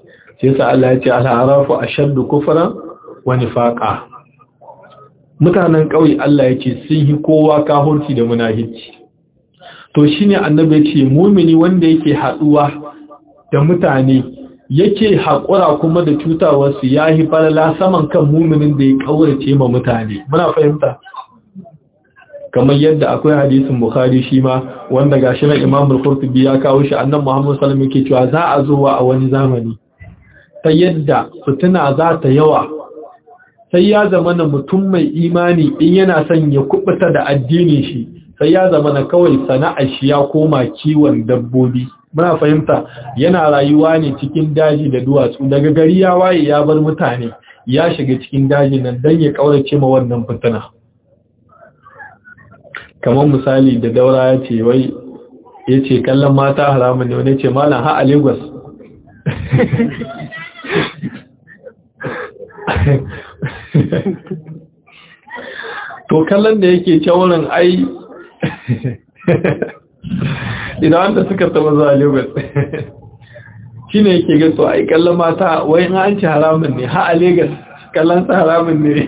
[SPEAKER 1] sai sa Allah ya ce al-arafu ashaddu kufran wa nifaqa mutanen ƙauye Allah ya ce sun yi kowa kahurci da munahici to shine annabi ya ce mumini wanda yake haduwa da mutane yake haƙura kuma da cutawarsu ya yi falala saman kan muminin da ya ƙaurace ma mutane muna fahimta kamar yadda akwai hadisin bukhari shi ma wanda gashi na imam al-qurtubi ya kawo shi annan muhammad sallallahu alaihi wasallam yake cewa za a zo a wani zamani ta yadda fitina za ta yawa sai ya zama na mutum mai imani in yana son ya kubuta da addinin shi sai ya zama na kawai sana'ar shi ya koma kiwon dabbobi muna fahimta yana rayuwa ne cikin daji da duwatsu daga gari ya waye ya bar mutane ya shiga cikin daji nan don ya kaurace ma wannan fitina kamar misali da daura ya ce wai ya ce kallon mata haramun ne wani ce malam ha a lagos to kallon da yake wurin ai idan wanda suka taba zuwa lagos shi ne yake gaso ai kallon mata wai an ci haramun ne ha a lagos kallon sa haramun ne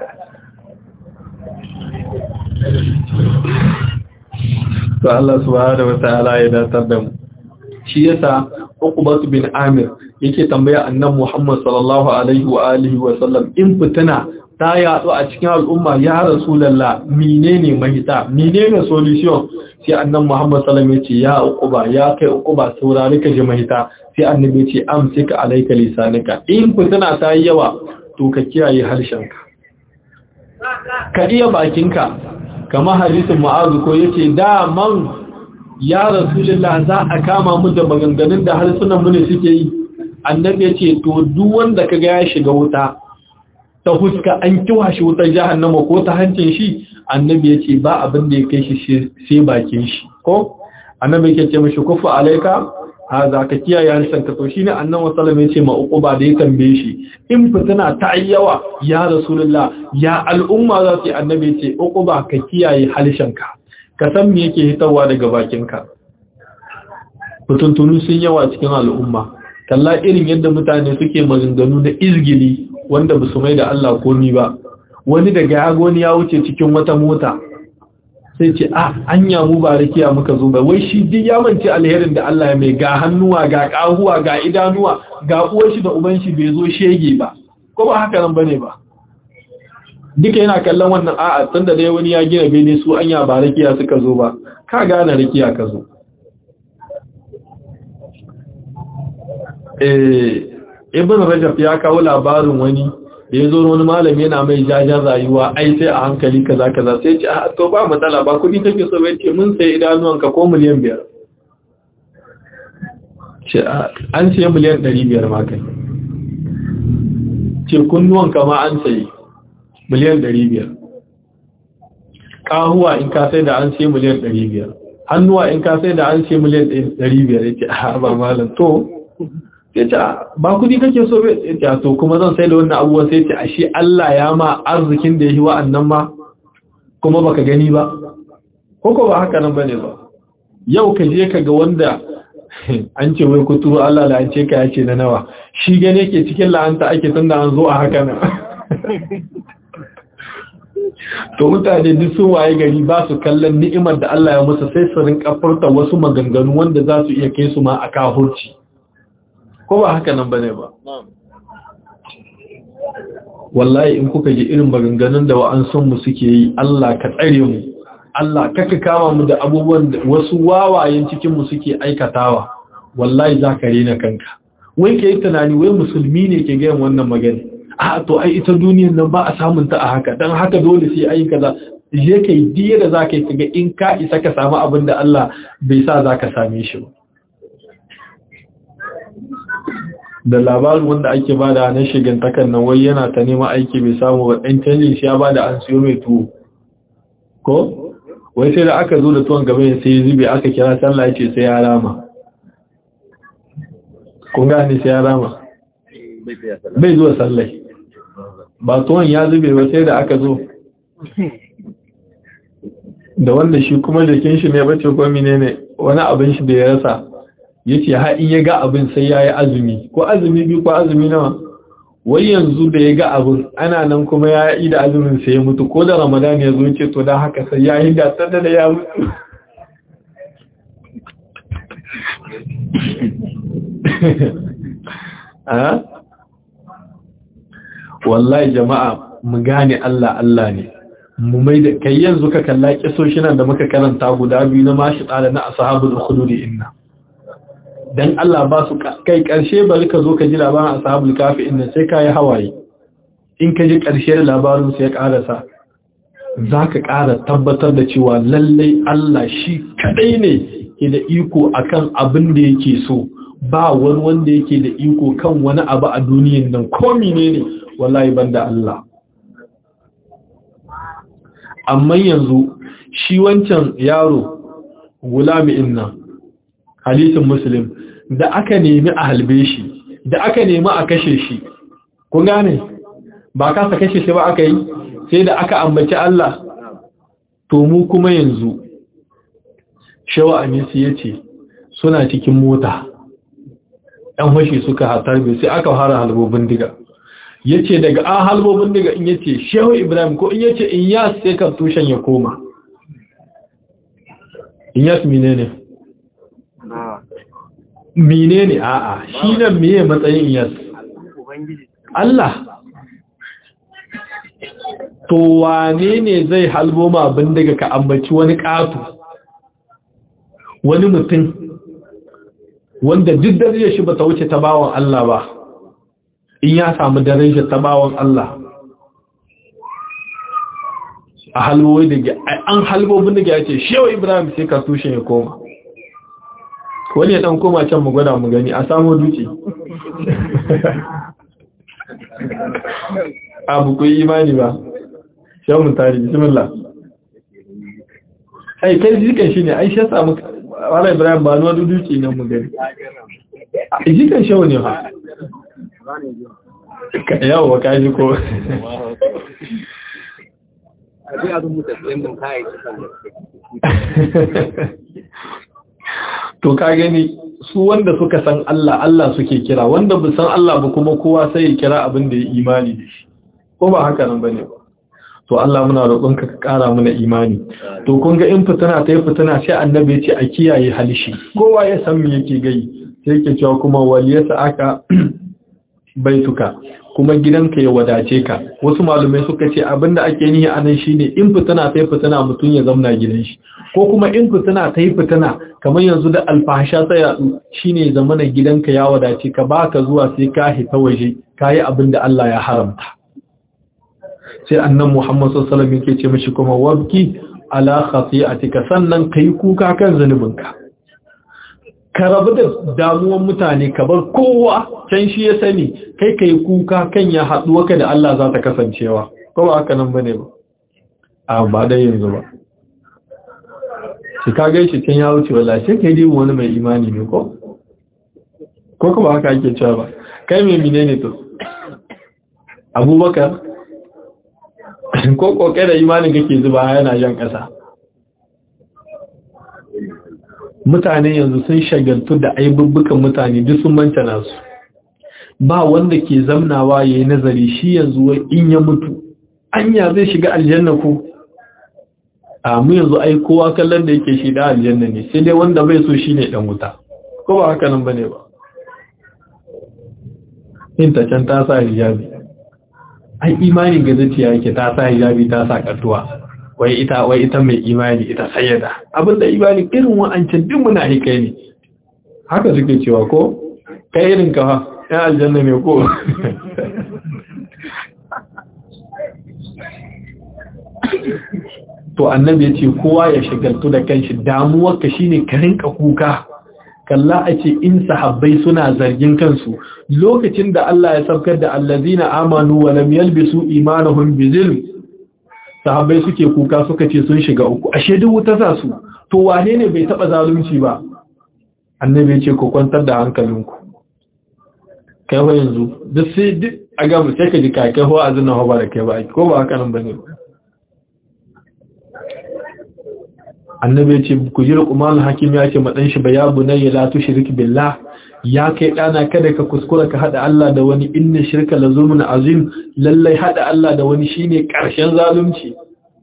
[SPEAKER 1] to Allah subhanahu wa ta'ala ya datar da mu shi yasa Uqbah bin Amir yake tambaya annabi Muhammad sallallahu alaihi wa alihi wa sallam in fitina ta yatsu a cikin al'umma ya rasulullah menene mahita menene solution sai annabi Muhammad sallallahu alaihi wa sallam yace ya Uqba ya kai Uqba saurari ka ji mahita sai annabi yace amsika alayka lisanika in fitina ta yi yawa to ka kiyaye harshenka ka iya bakinka kamar hadisin Mu'adh ko yace da man ya rasulullah za a kama mu da maganganun da harsunan mu ne suke yi annabi ya ce to duk wanda kaga ya shiga wuta ta huska an kiwa shi wutar jahannama ko ta hancin shi annabi ya ce ba abin da ya kai shi sai bakin shi ko annabi ya ce mashi kufa alaika ha za ka kiyaye harshen ka to shine annabi sallallahu ya ce ma uquba da ya tambaye shi in fitina ta yawa ya rasulullah ya al'umma za su yi annabi ya ce uquba ka kiyaye harshen ka ka san me yake hitarwa daga bakinka mutuntunu sun yawa cikin al'umma kalla irin yadda mutane suke maganganu na izgili wanda ba su mai da Allah komi ba wani daga yagoni ya wuce cikin wata mota sai ce a anya mu ba rakiya muka zo ba wai shi duk ya mance alherin da Allah ya mai ga hannuwa ga kahuwa ga idanuwa ga uwar shi da uban shi bai zo shege ba ko ba haka nan bane ba duka yana kallon wannan a'a tunda dai wani ya gina bene su anya ba rakiya suka zo ba ka gane rakiya ka zo eh ibn rajab ya kawo labarin wani da ya zo wani malami yana mai jajen rayuwa ai sai a hankali kaza kaza sai ce a to ba matsala ba kudi kake so bai ce mun sai idanuwanka ko miliyan biyar ce an sai miliyan ɗari biyar ma kai ce kunnuwanka ma an sayi miliyan ɗari biyar ƙahuwa in ka sai da an sai miliyan ɗari biyar hannuwa in ka sai da an sai miliyan ɗari biyar ya ce a ba malam to ya ce ba kudi kake so bai ya to kuma zan sai da wannan abubuwan sai ce ashe Allah ya ma arzikin da ya yi wa'annan ma kuma baka gani ba ko ba haka nan bane ba yau ka je ka ga wanda an ce wai kuturu Allah la'ance ka ya ce na nawa shi gane ke cikin la'anta ake tunda an zo a haka nan to mutane duk sun waye gari ba su kallon ni'imar da Allah ya musu sai su rinka furta wasu maganganu wanda za su iya kai su ma a kahurci ko ba haka nan bane ba wallahi in kuka ji irin maganganun da wa'ansun mu suke yi Allah ka tsare mu Allah kaka kama mu da abubuwan da wasu wawayen cikin mu suke aikatawa wallahi za ka rena kanka wai kai tunani wai musulmi ne ke gayan wannan magana a to ai ita duniyar nan ba a samun ta a haka dan haka dole sai ai kaza je kai diya da zaka yi kaga in ka isa ka samu abin da Allah bai sa zaka same shi ba da labarin wanda ake bada na shigantakan nan wai yana ta neman aiki bai samu ba ɗan canjin shi ya bada an siyo mai tuwo ko wai sai da aka zo da tuwon gaba ya sai zube aka kira sallah ya ce sai ya rama kun gane sai ya rama bai zuwa sallai ba tuwon ya zube ba sai da aka zo da wanda shi kuma jikin shi ne bace ko menene wani abin shi da ya rasa yace har in ya ga abin sai yayi azumi ko azumi biyu ko azumi nawa wai yanzu da ya ga abin ana nan kuma ya yi da azumin sai ya mutu ko da ramadan ya zo ce to dan haka sai ya yi da da ya mutu wallahi jama'a mu gane Allah Allah ne mu mai da kai yanzu ka kalla kisoshinan da muka karanta guda biyu na mashi tsada na ashabul khudud inna dan Allah ba su kai karshe bari ka zo ka ji labarin ashabul kafi inna sai kai hawaye in ka ji karshe da labarin sai ya karasa zaka ƙara tabbatar da cewa lallai Allah shi kadai ne ke da iko akan abin da yake so ba wani wanda yake da iko kan wani abu a duniyan nan ko menene wallahi banda Allah amma yanzu shi wancan yaro gulami inna hadisin muslim da aka nemi a halbe shi da aka nemi a kashe shi kun gane ba kasa kashe shi ba aka yi sai da aka ambaci Allah to mu kuma yanzu shawa amisi ya ce suna cikin mota ‘yan fashi suka hatarbe sai aka fara halbobin diga ya ce daga an halbobin diga in ya ce shehu ibrahim ko in ya ce in yas sai kan tushen ya koma in yas mine ne mine ne a'a shi nan miye matsayin in yas Allah to wane ne zai halbo ma abin daga ka ambaci wani ƙato wani mutum wanda duk darajar shi ba ta wuce ta bawan Allah ba in ya samu darajar ta bawan Allah a halwoyi da an halbobin da ya ce shewa ibrahim sai ka tushe ya koma wani ya dan koma can mu gwada mu gani a samu duce abu ku yi imani ba shawun tari bismillah ai kai jikan shi ne ai shi samu wala ibrahim ba nuwa duduki nan mu gani jikan shawo ne ha yawo ka ji ko to ka gani su wanda suka san Allah Allah suke kira wanda bu san Allah ba kuma kowa sai ya kira abin da ya imani da shi ko ba haka nan bane ba to Allah muna roƙonka ka ƙara mana imani to kun ga in fitina ta yi fitina sai annabi ya ce a kiyaye halishi kowa ya san me yake gai sai yake cewa kuma waliyasa aka baituka kuma gidanka ya wadace ka wasu malumai suka ce abinda ake nihi anan shine in fitina ta yi fitina mutum ya zamna gidan shi ko kuma in fitina ta yi fitina kamar yanzu da alfahasha ta yadu shine zamana gidanka ya wadace ka baka zuwa sai ka hita waje kayi abinda Allah ya haramta sai annan Muhammad sallallahu alaihi wasallam yake ce mishi kuma wabki ala khati'atika sannan kai kuka kan zanubinka ka rabu da damuwan mutane ka bar kowa can shi ya sani kai kai kuka kan ya haɗu ka da Allah za ta kasancewa ko ba haka nan bane ba a ba dai yanzu ba shi ka gaishe can ya wuce wallahi sai kai dai wani mai imani ne ko ko kuma haka ake cewa ba kai mai menene to Abubakar ko kokarin imanin kake zuba yana jan ƙasa mutane yanzu sun shagaltu da aibubbukan mutane duk sun manta nasu ba wanda ke zamnawa yayi nazari shi yanzu wai in ya mutu anya zai shiga aljanna ko a mu yanzu ai kowa kallon da yake shi da aljanna ne sai dai wanda bai so shine dan wuta ko ba haka nan bane ba in ta can ta sa hijabi ai imani ga zuciya yake ta sa hijabi ta sa katuwa wai ita wai ita mai imani ita sayyada abinda imani irin wa'ancin din muna hikai ne haka suke cewa ko kai irin ka ya aljanna ne ko to annabi ya ce kowa ya shagaltu da kanshi damuwarka shine ka rinka kuka kalla a ce in sahabbai suna zargin kansu lokacin da Allah ya saukar da allazina amanu wa lam yalbisu imanuhum bizilm sahabbai suke kuka suka ce sun shiga uku ashe duk wuta za su to wane ne bai taba zalunci ba annabi ya ce ku kwantar da hankalinku kai ho yanzu duk sai duk a ga mu sai ka ji kai kai ho azuna ho ba da kai ba ko ba haka nan bane annabi ya ce ku ji luqman hakim ya ce madan shi ba ya bunayya la tushrik billah ya kai dana kada ka kuskura ka hada Allah da wani inna shirka la zulmun azim lallai hada Allah da wani shine karshen zalunci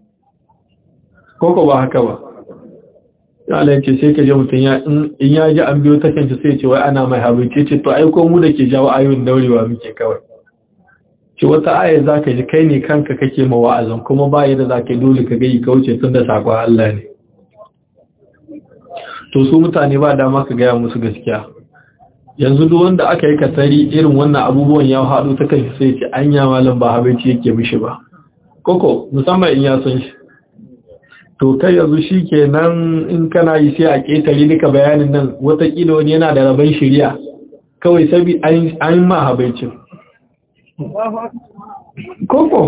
[SPEAKER 1] koko ba haka ba Allah ce sai ka je mutun ya in ya ji an biyo ta kanta sai ce wai ana mai habinci ce to ai ko mu da ke jawo ayoyin daurewa muke kawai ce wata aya zaka ji kai ne kanka kake ma wa'azin kuma ba yadda zaka yi dole ka ga yi kauce tun da sakon Allah ne to su mutane ba dama ka gaya musu gaskiya yanzu duk wanda aka yi katari irin wannan abubuwan ya haɗu ta kai sai ce anya malam ba habaici yake mishi ba koko musamman in ya san shi to kai yanzu shi ke nan in kana yi sai a ƙetare duka bayanin nan watakila wani yana da rabon shirya kawai sabi an ma habaicin koko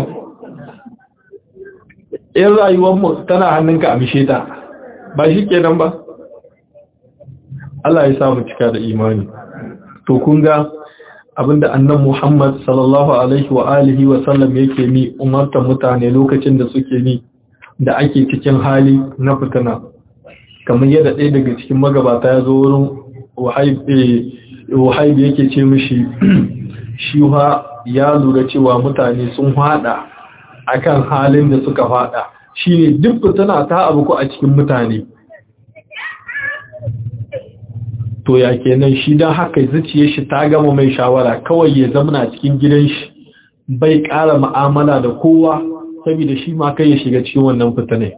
[SPEAKER 1] in rayuwarmu tana hannunka a mishe ta ba shi ke nan ba Allah ya samu cika da imani to kun ga abinda annan Muhammad sallallahu alaihi wa alihi wa sallam yake ni umartar mutane lokacin da suke ni da ake cikin hali na fitina kamar yadda ɗaya daga cikin magabata ya zo wurin wahayib yake ce mishi shi ya lura cewa mutane sun hada akan halin da suka fada shine duk fitina ta abu ko a cikin mutane to ya kenan shi don haka zuciyar shi ta gama mai shawara kawai ya zamana cikin gidan shi bai ƙara ma'amala da kowa saboda shi ma kai ya shiga cikin wannan fitane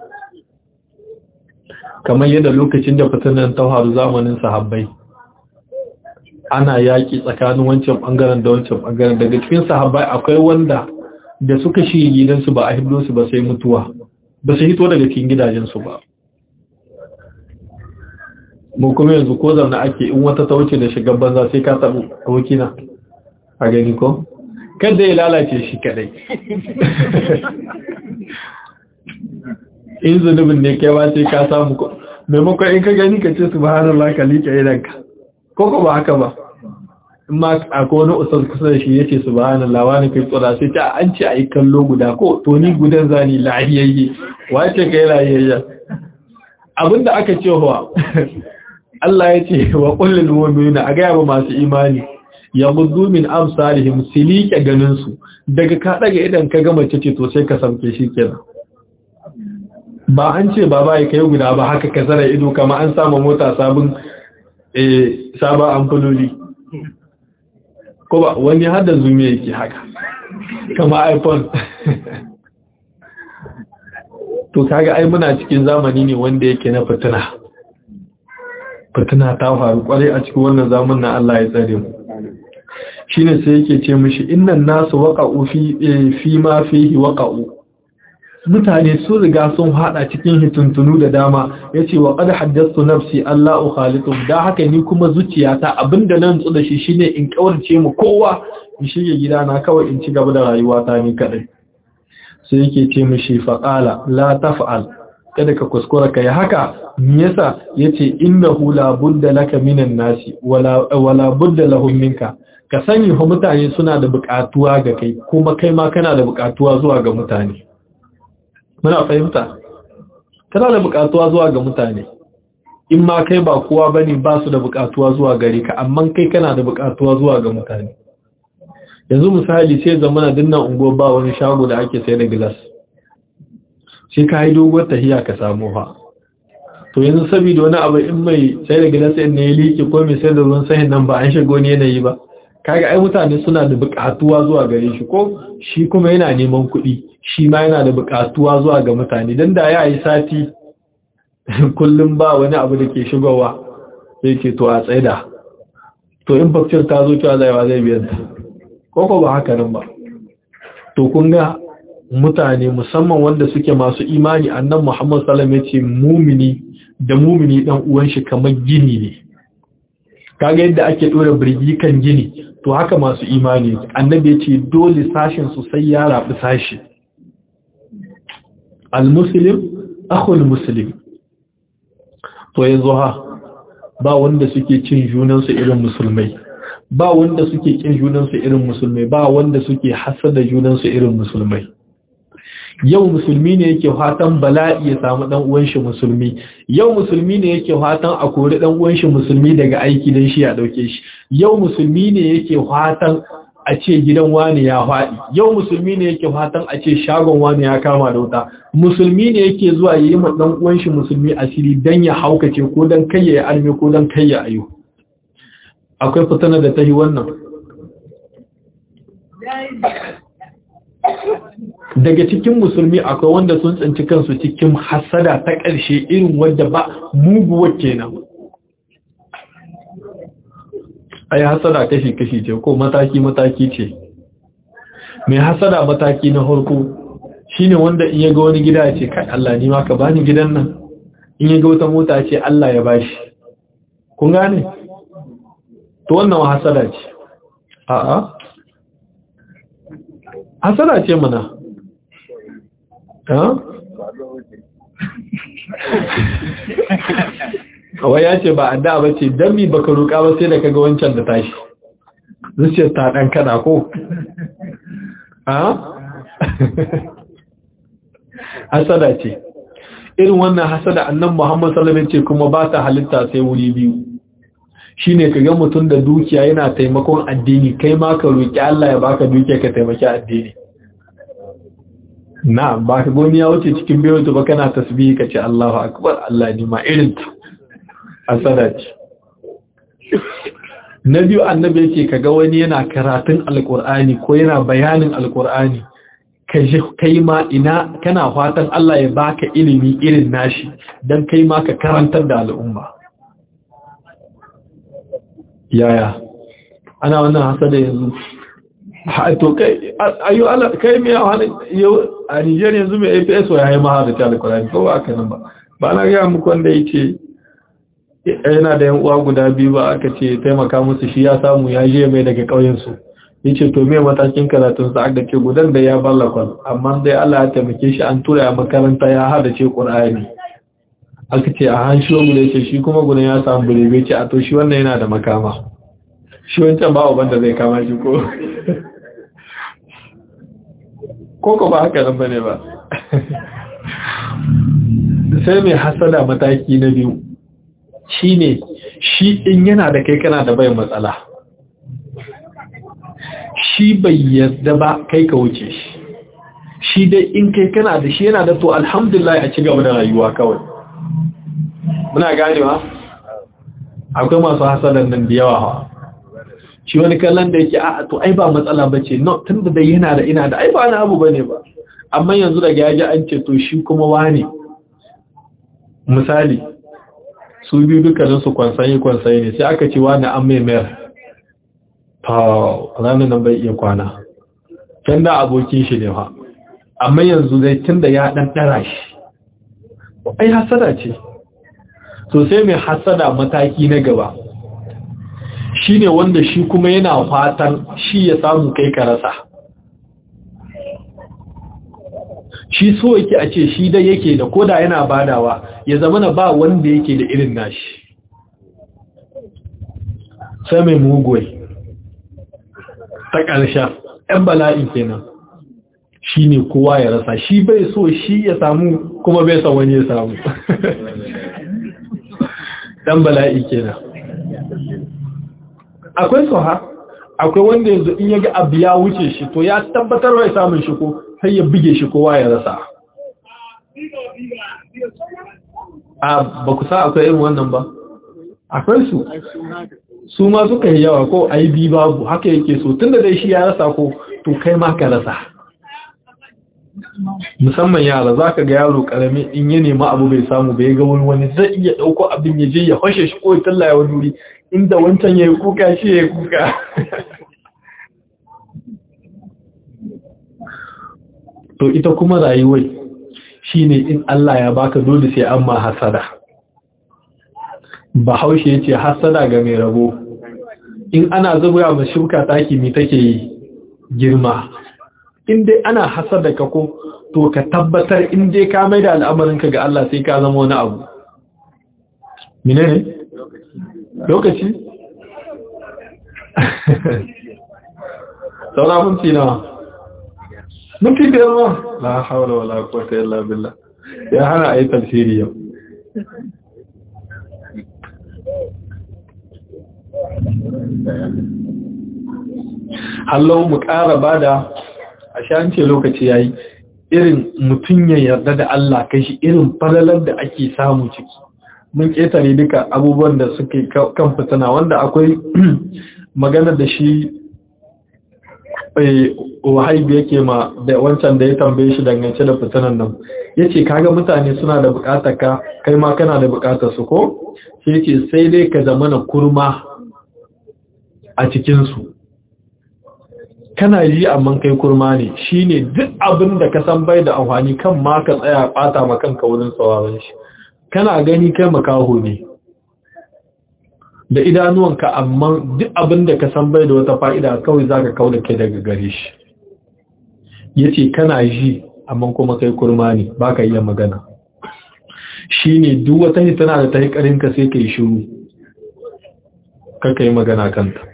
[SPEAKER 1] kamar yadda lokacin da fitanen ta faru zamanin sahabbai ana yaƙi tsakanin wancan ɓangaren da wancan ɓangaren daga cikin sahabbai akwai wanda da suka shi gidansu ba a hiddo su ba sai mutuwa ba su hito daga cikin gidajensu ba mu kuma yanzu ko zaune ake in wata ta wuce da shigar banza sai ka samu abokina a gani ko kada ya lalace shi kadai in zunubin ne kai ba sai ka samu ko maimakon in ka gani ka ce subhanallah ka liƙe idanka ko ko ba haka ba in ma akwai wani usar kusa da shi ya ce subhanallah wani kai tsora sai ta an ce a yi kallo guda ko to ni gudan zani lahiyayye wace kai lahiyayya abinda aka ce wa Allah ya ce wa kullul mu'minina a ga ba masu imani ya gudu min amsalihim silike ganin su daga ka daga idan ka gama ce to sai ka samke shi kenan ba an ce baba ya kai guda ba haka ka zara ido kama an samu mota sabon eh sabon amfuloli ko ba wani hada zume yake haka kama iphone to kaga ai muna cikin zamani ne wanda yake na fitina fitina ta faru kwarai a cikin wannan zamanin Allah ya tsare mu shine sai yake ce mishi innan nasu waqa'u fi fi ma fihi waqa'u mutane sun riga sun hada cikin hituntunu da dama yace wa qad haddathu nafsi Allah ukhalitu da haka ni kuma zuciyata abinda nan tsu shi shine in kawarce mu kowa in shige gidana kawai in ci gaba da rayuwata ni kadai sai yake ce mishi faqala la taf'al kada ka kuskura kai haka me yasa yace innahu la budda laka minan nasi wala wala budda lahum minka ka sani fa mutane suna da buƙatuwa ga kai kuma kai ma kana da buƙatuwa zuwa ga mutane muna fahimta kana da buƙatuwa zuwa ga mutane in ma kai ba kowa bane ba su da buƙatuwa zuwa gare ka amma kai kana da buƙatuwa zuwa ga mutane yanzu misali sai zamana dinnan unguwar ba wani shago da ake sai da glass sai ka yi doguwar tahiya ka samu ha to yanzu saboda wani abu in mai sai da glass ɗin ne ya liƙe ko mai sai da ruwan sahin nan ba an shigo ne yanayi ba kaga ai mutane suna da buƙatuwa zuwa gare shi ko shi kuma yana neman kuɗi shi ma yana da buƙatuwa zuwa ga mutane dan da ya yi sati kullum ba wani abu da ke shigowa sai ce to a tsaida to in fakcir ta zo cewa zai zai biyan ta koko ba haka nan ba to kun ga mutane musamman wanda suke masu imani annan Muhammad sallallahu alaihi wasallam yace mumini da mumini dan uwan shi kamar gini ne kaga yadda ake dora birgi kan gini to haka masu imani annabi yace dole sashin su sai ya rabu sashi al-muslim akhul muslim to yanzu ha ba wanda suke cin junansu irin musulmai ba wanda suke kin junansu irin musulmai ba wanda suke hasada junansu irin musulmai yau musulmi ne yake fatan bala'i ya samu dan uwan shi musulmi yau musulmi ne yake fatan a kori dan uwan shi musulmi daga aiki dan shi ya dauke shi yau musulmi ne yake fatan a ce gidan wani ya faɗi yau musulmi ne yake fatan a ce shagon wani ya kama da wuta musulmi ne yake zuwa yi ma dan uwan shi musulmi asiri dan ya haukace ko dan kai ya arme ko dan kai ya ayo akwai fitana da ta yi wannan daga cikin musulmi akwai wanda sun tsinci kansu cikin hasada ta ƙarshe irin wadda ba muguwar kenan ai hasada kashi-kashi ce ko mataki-mataki ce mai hasada mataki na harko shine wanda in ya ga wani gida ce kai Allah ni ma ka bani gidan nan in ya ga wata mota ce Allah ya bashi kun gane to wannan hasada ce a'a hasada ce mana kawai ya ce ba a da ba ce don mi baka roƙa ba sai da kaga wancan da tashi zuciyar ta ɗan kada ko ha? hasada ce irin wannan hasada annan muhammad salamin ce kuma ba ta halitta sai wuri biyu shi ne ka ga mutum da dukiya yana taimakon addini kai ma ka roƙi Allah ya baka dukiya ka taimaki addini na ba ka goni ya wuce cikin biyu ba kana tasbihi ka ce Allahu akbar Allah ni ma irin ta asada ce na biyu annabi yake kaga wani yana karatun alkur'ani ko yana bayanin alkur'ani kai ma ina kana fatan Allah ya baka ilimi irin nashi dan kai ma ka karantar da al'umma yaya ana wannan hasada yanzu to kai ayu ala kai me yau a Niger yanzu mai APS wa yayi ma da alkur'ani ko ba kana ba ba na ga muku wanda yace yana da yan uwa guda biyu ba aka ce taimaka musu shi ya samu ya je mai daga ƙauyensu ya ce to me matakin karatun sa aka ce gudan da ya ballakon amma dai Allah ya taimake shi an tura ya makaranta ya hada ce ƙur'ani aka ce a hanshi wani da ce shi kuma gudan ya samu birebe ce a to shi wannan yana da makama shi wancan ba wa da zai kama shi ko ko ko ba haka nan bane ba sai mai hasada mataki na biyu shi ne shi in yana da kai kana da bai matsala shi bai yarda ba kai ka wuce shi shi dai in kai kana da shi yana da to alhamdulillah a ci gaba da rayuwa kawai muna ganewa akwai masu hasadan nan da yawa hawa shi wani kallon da yake a to ai ba matsala ba ce no tun da dai yana da ina da ai ba na abu ba ne ba amma yanzu daga yaji an ce to shi kuma wane misali su biyu dukkaninsu kwansayi kwansayi ne sai aka ce wani an mai mayar ta ranar nan bai iya kwana can da abokin shi ne ha amma yanzu zai tun da ya ɗan ɗara shi ai hasada ce so sai mai hasada mataki na gaba shi ne wanda shi kuma yana fatan shi ya samu kai ka rasa shi so yake a ce shi dai yake da koda yana badawa ya zama na ba wanda yake da irin nashi sai mai mugwai ta ƙarshen ‘yan bala'i kenan shi ne kowa ya rasa shi bai so shi ya samu kuma bai son wani ya samu ɗan bala'i kenan akwai soha akwai wanda yanzu in yaga abu ya wuce shi to ya tabbatar bai samun shi ko sai ya buge shi kowa ya rasa a ba ku sa akwai irin wannan ba akwai su su ma suka yi yawa ko aibi babu haka yake so tunda dai shi ya rasa ko to kai ma ka rasa musamman yara za ka ga yaro karami in ya nema abu bai samu bai ga wani wani zai iya ɗauko abin ya je ya fashe shi ko ya tallaya wani wuri inda wancan ya yi kuka shi ya yi kuka to ita kuma rayuwai shine in Allah ya baka dole sai an ma hasada bahaushe ya ce hasada ga mai rabo in ana zuba ma shuka taki mai take yi girma in dai ana hasada ka ko to ka tabbatar in dai ka mai da al'amarinka ga Allah sai ka zama wani abu mine ne lokaci saura minti nawa minti biyar ma la haula wala quwwata illa billah ya hana ayi tafsiri yau hallo mu ƙara bada a shance lokaci yayi irin mutum ya yarda da Allah kai shi irin falalar da ake samu ciki mun ketare duka abubuwan da suke kan fitina wanda akwai magana da shi wahaibu yake ma da wancan da ya tambaye shi dangance da fitinan nan ya ce kaga mutane suna da bukatar ka kai ma kana da bukatar su ko sai ce sai dai ka zama na kurma a cikinsu kana ji amma kai kurma ne shi ne duk abin da ka san bai da amfani kan ma ka tsaya bata ma kanka wurin sauraron shi kana gani kai makaho ne da idanuwanka amma duk abin da ka san bai da wata fa'ida kawai za ka kauna kai daga gare shi ya ce kana ji amma kuma kai kurma ne ba ka iya magana shi ne duk wata hitana da ta yi ƙarinka sai ka yi shiru ka yi magana kanta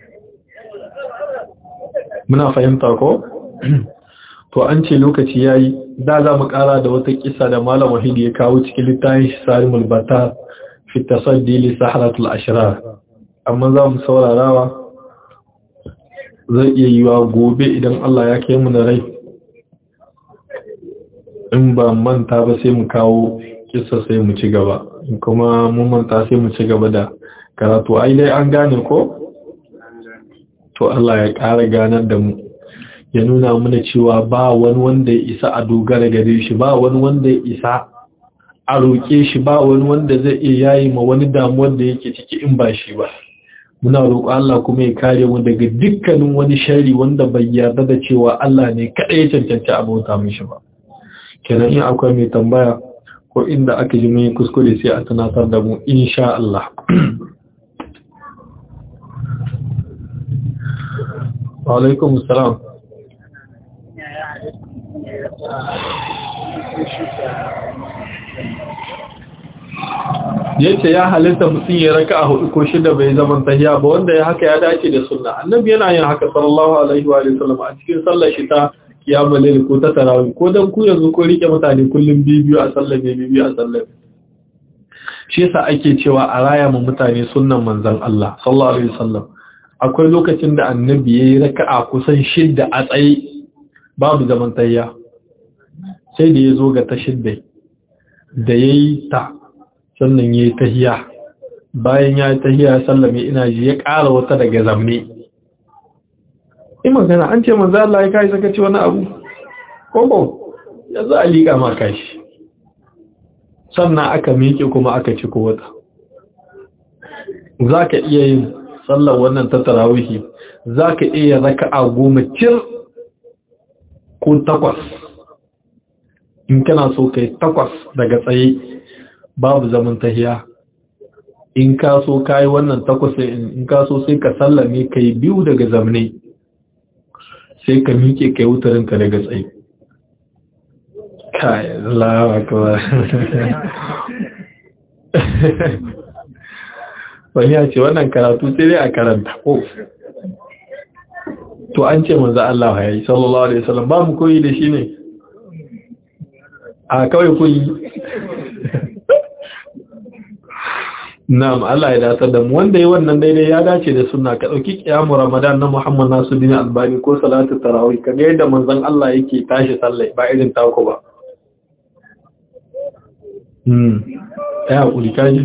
[SPEAKER 1] muna fahimta ko? to an ce lokaci ya yi da za mu ƙara da wata kisa da malam wahidi ya kawo cikin littafin shi sarimul bata fi tasaddi li saharatul ashrar amma za mu saurarawa zai iya yiwa gobe idan Allah ya kai mu da rai in ba manta ba sai mu kawo kisa sai mu ci gaba kuma mun manta sai mu ci gaba da karatu ai dai an gane ko to Allah ya ƙara ganar da mu ya nuna mana cewa ba wani wanda ya isa a dogara gare shi ba wani wanda ya isa a roƙe shi ba wani wanda zai iya yayi ma wani damuwar da yake ciki in ba shi ba muna roƙo Allah kuma ya kare mu daga dukkanin wani shari wanda bai yarda da cewa Allah ne kaɗai ya cancanci abota mishi ba kenan in akwai mai tambaya ko inda aka ji mai kuskure sai a tunatar da mu insha Allah wa alaikum salam yace ya halitta mutum ya raka a hudu ko shida bai zaman tahiya ba wanda ya haka ya dace da sunna annabi yana yin haka sallallahu alaihi wa sallam a cikin sallar shi ta kiyamul layl ko ta tarawih ko dan ku yanzu ko rike mutane kullum bibiyu a sallar bibiyu a sallar shi yasa ake cewa a raya mu mutane sunnan manzon Allah sallallahu alaihi wasallam akwai lokacin da annabi yayi raka'a kusan shidda a tsaye babu zaman tahiya sai da yazo ga ta shidda da yayi ta sannan ya yi tahiya bayan ya yi tahiya sallame ina ji ya ƙara wata daga zamne in magana an ce manzo Allah ya kai saka ci wani abu koko ya za a liƙa ma kashi sannan aka miƙe kuma aka ci ko wata za ka iya yin sallar wannan ta tarawihi za ka iya raka a goma cir ko takwas in kana so kai takwas daga tsaye babu zaman tahiya in ka so kai wannan takwas in ka so sai ka sallame kai biyu daga zamne sai ka miƙe kai wutarin ka daga tsaye kai Allahu akbar wani ya ce wannan karatu sai dai a karanta ko to an ce manzo Allah ya yi sallallahu alaihi wasallam ba mu koyi da shi ne a kawai koyi Na'am Allah ya datar da mu wanda yi wannan daidai ya dace da sunna ka dauki kiyamu Ramadan na Muhammad Nasiruddin Albani ko salatu tarawih kaga yadda manzon Allah yake tashi sallah ba irin tako ba Hmm ya hakuri kaji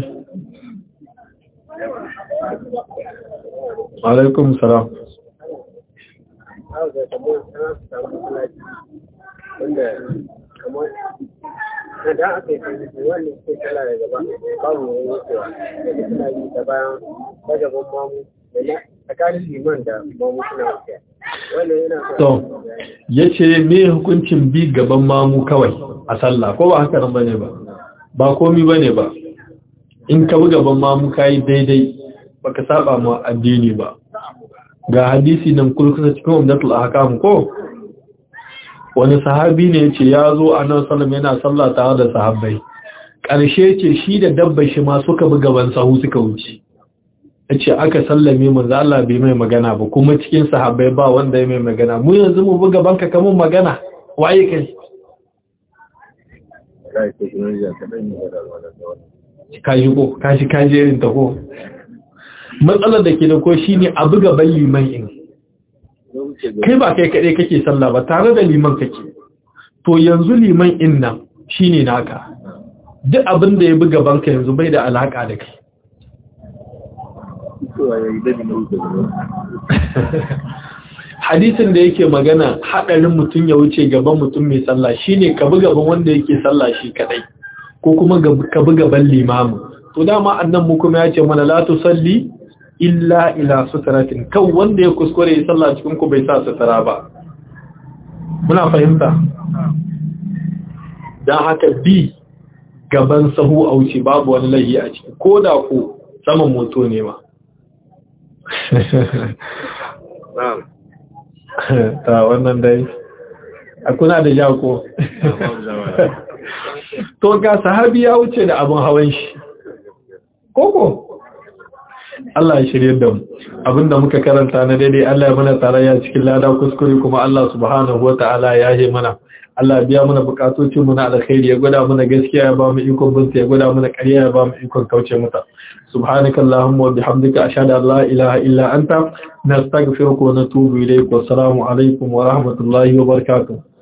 [SPEAKER 1] Alaikum salam
[SPEAKER 2] da aka yi wannan ke kala da gaba babu wani wucewa da suna yi ta bayan gaban mamu da tsakanin liman da mamu suna wucewa wannan yana
[SPEAKER 1] to yace me hukuncin bi gaban mamu kawai a sallah ko ba haka nan bane ba ba komi bane ba in ka bi gaban mamu kai daidai baka saba ma addini ba ga hadisi nan kulkusa cikin umdatul ahkam ko wani sahabi ne ce ya zo a nan salam yana sallah tare da sahabbai ƙarshe ce shi da dabba shi ma suka bi gaban sahu suka wuce ya ce aka sallame manzo Allah bai mai magana ba kuma cikin sahabbai ba wanda ya mai magana mu yanzu mu bi gaban ka kamun magana waye kai kaji ko kaji kaji irin ta ko matsalar da ke da ko shine a buga ban liman in kai ba kai kaɗai kake sallah ba tare da liman kake to yanzu liman in nan shine naka duk abin da ya buga banka yanzu bai da alaka da kai hadisin da yake magana haɗarin mutum ya wuce gaban mutum mai sallah shine ka bi gaban wanda yake sallah shi kadai ko kuma ka bi gaban limamu to dama annan mu kuma ya ce mana la tusalli illa ila sutratin kan wanda ya kuskure ya sallah cikin ku bai sa sutura ba muna fahimta dan haka bi gaban sahu a wuce babu wani lahi a ciki ko da ku saman moto ne ma ta wannan dai a kuna da jako to ga sahabi ya wuce da abin hawan shi koko Allah ya shirye da mu abinda muka karanta na daidai Allah ya mana tarayya cikin lada kuskure kuma Allah subhanahu wata'ala ya yi mana Allah ya biya mana bukatocin mu na alkhairi ya gwada mana gaskiya ya ba mu ikon binta ya gwada mana ƙarya ya ba mu ikon kauce mata subhanaka allahumma wa bihamdika ashhadu an la ilaha illa anta nastaghfiruka wa natubu ilayk wa assalamu alaikum wa rahmatullahi wa barakatuh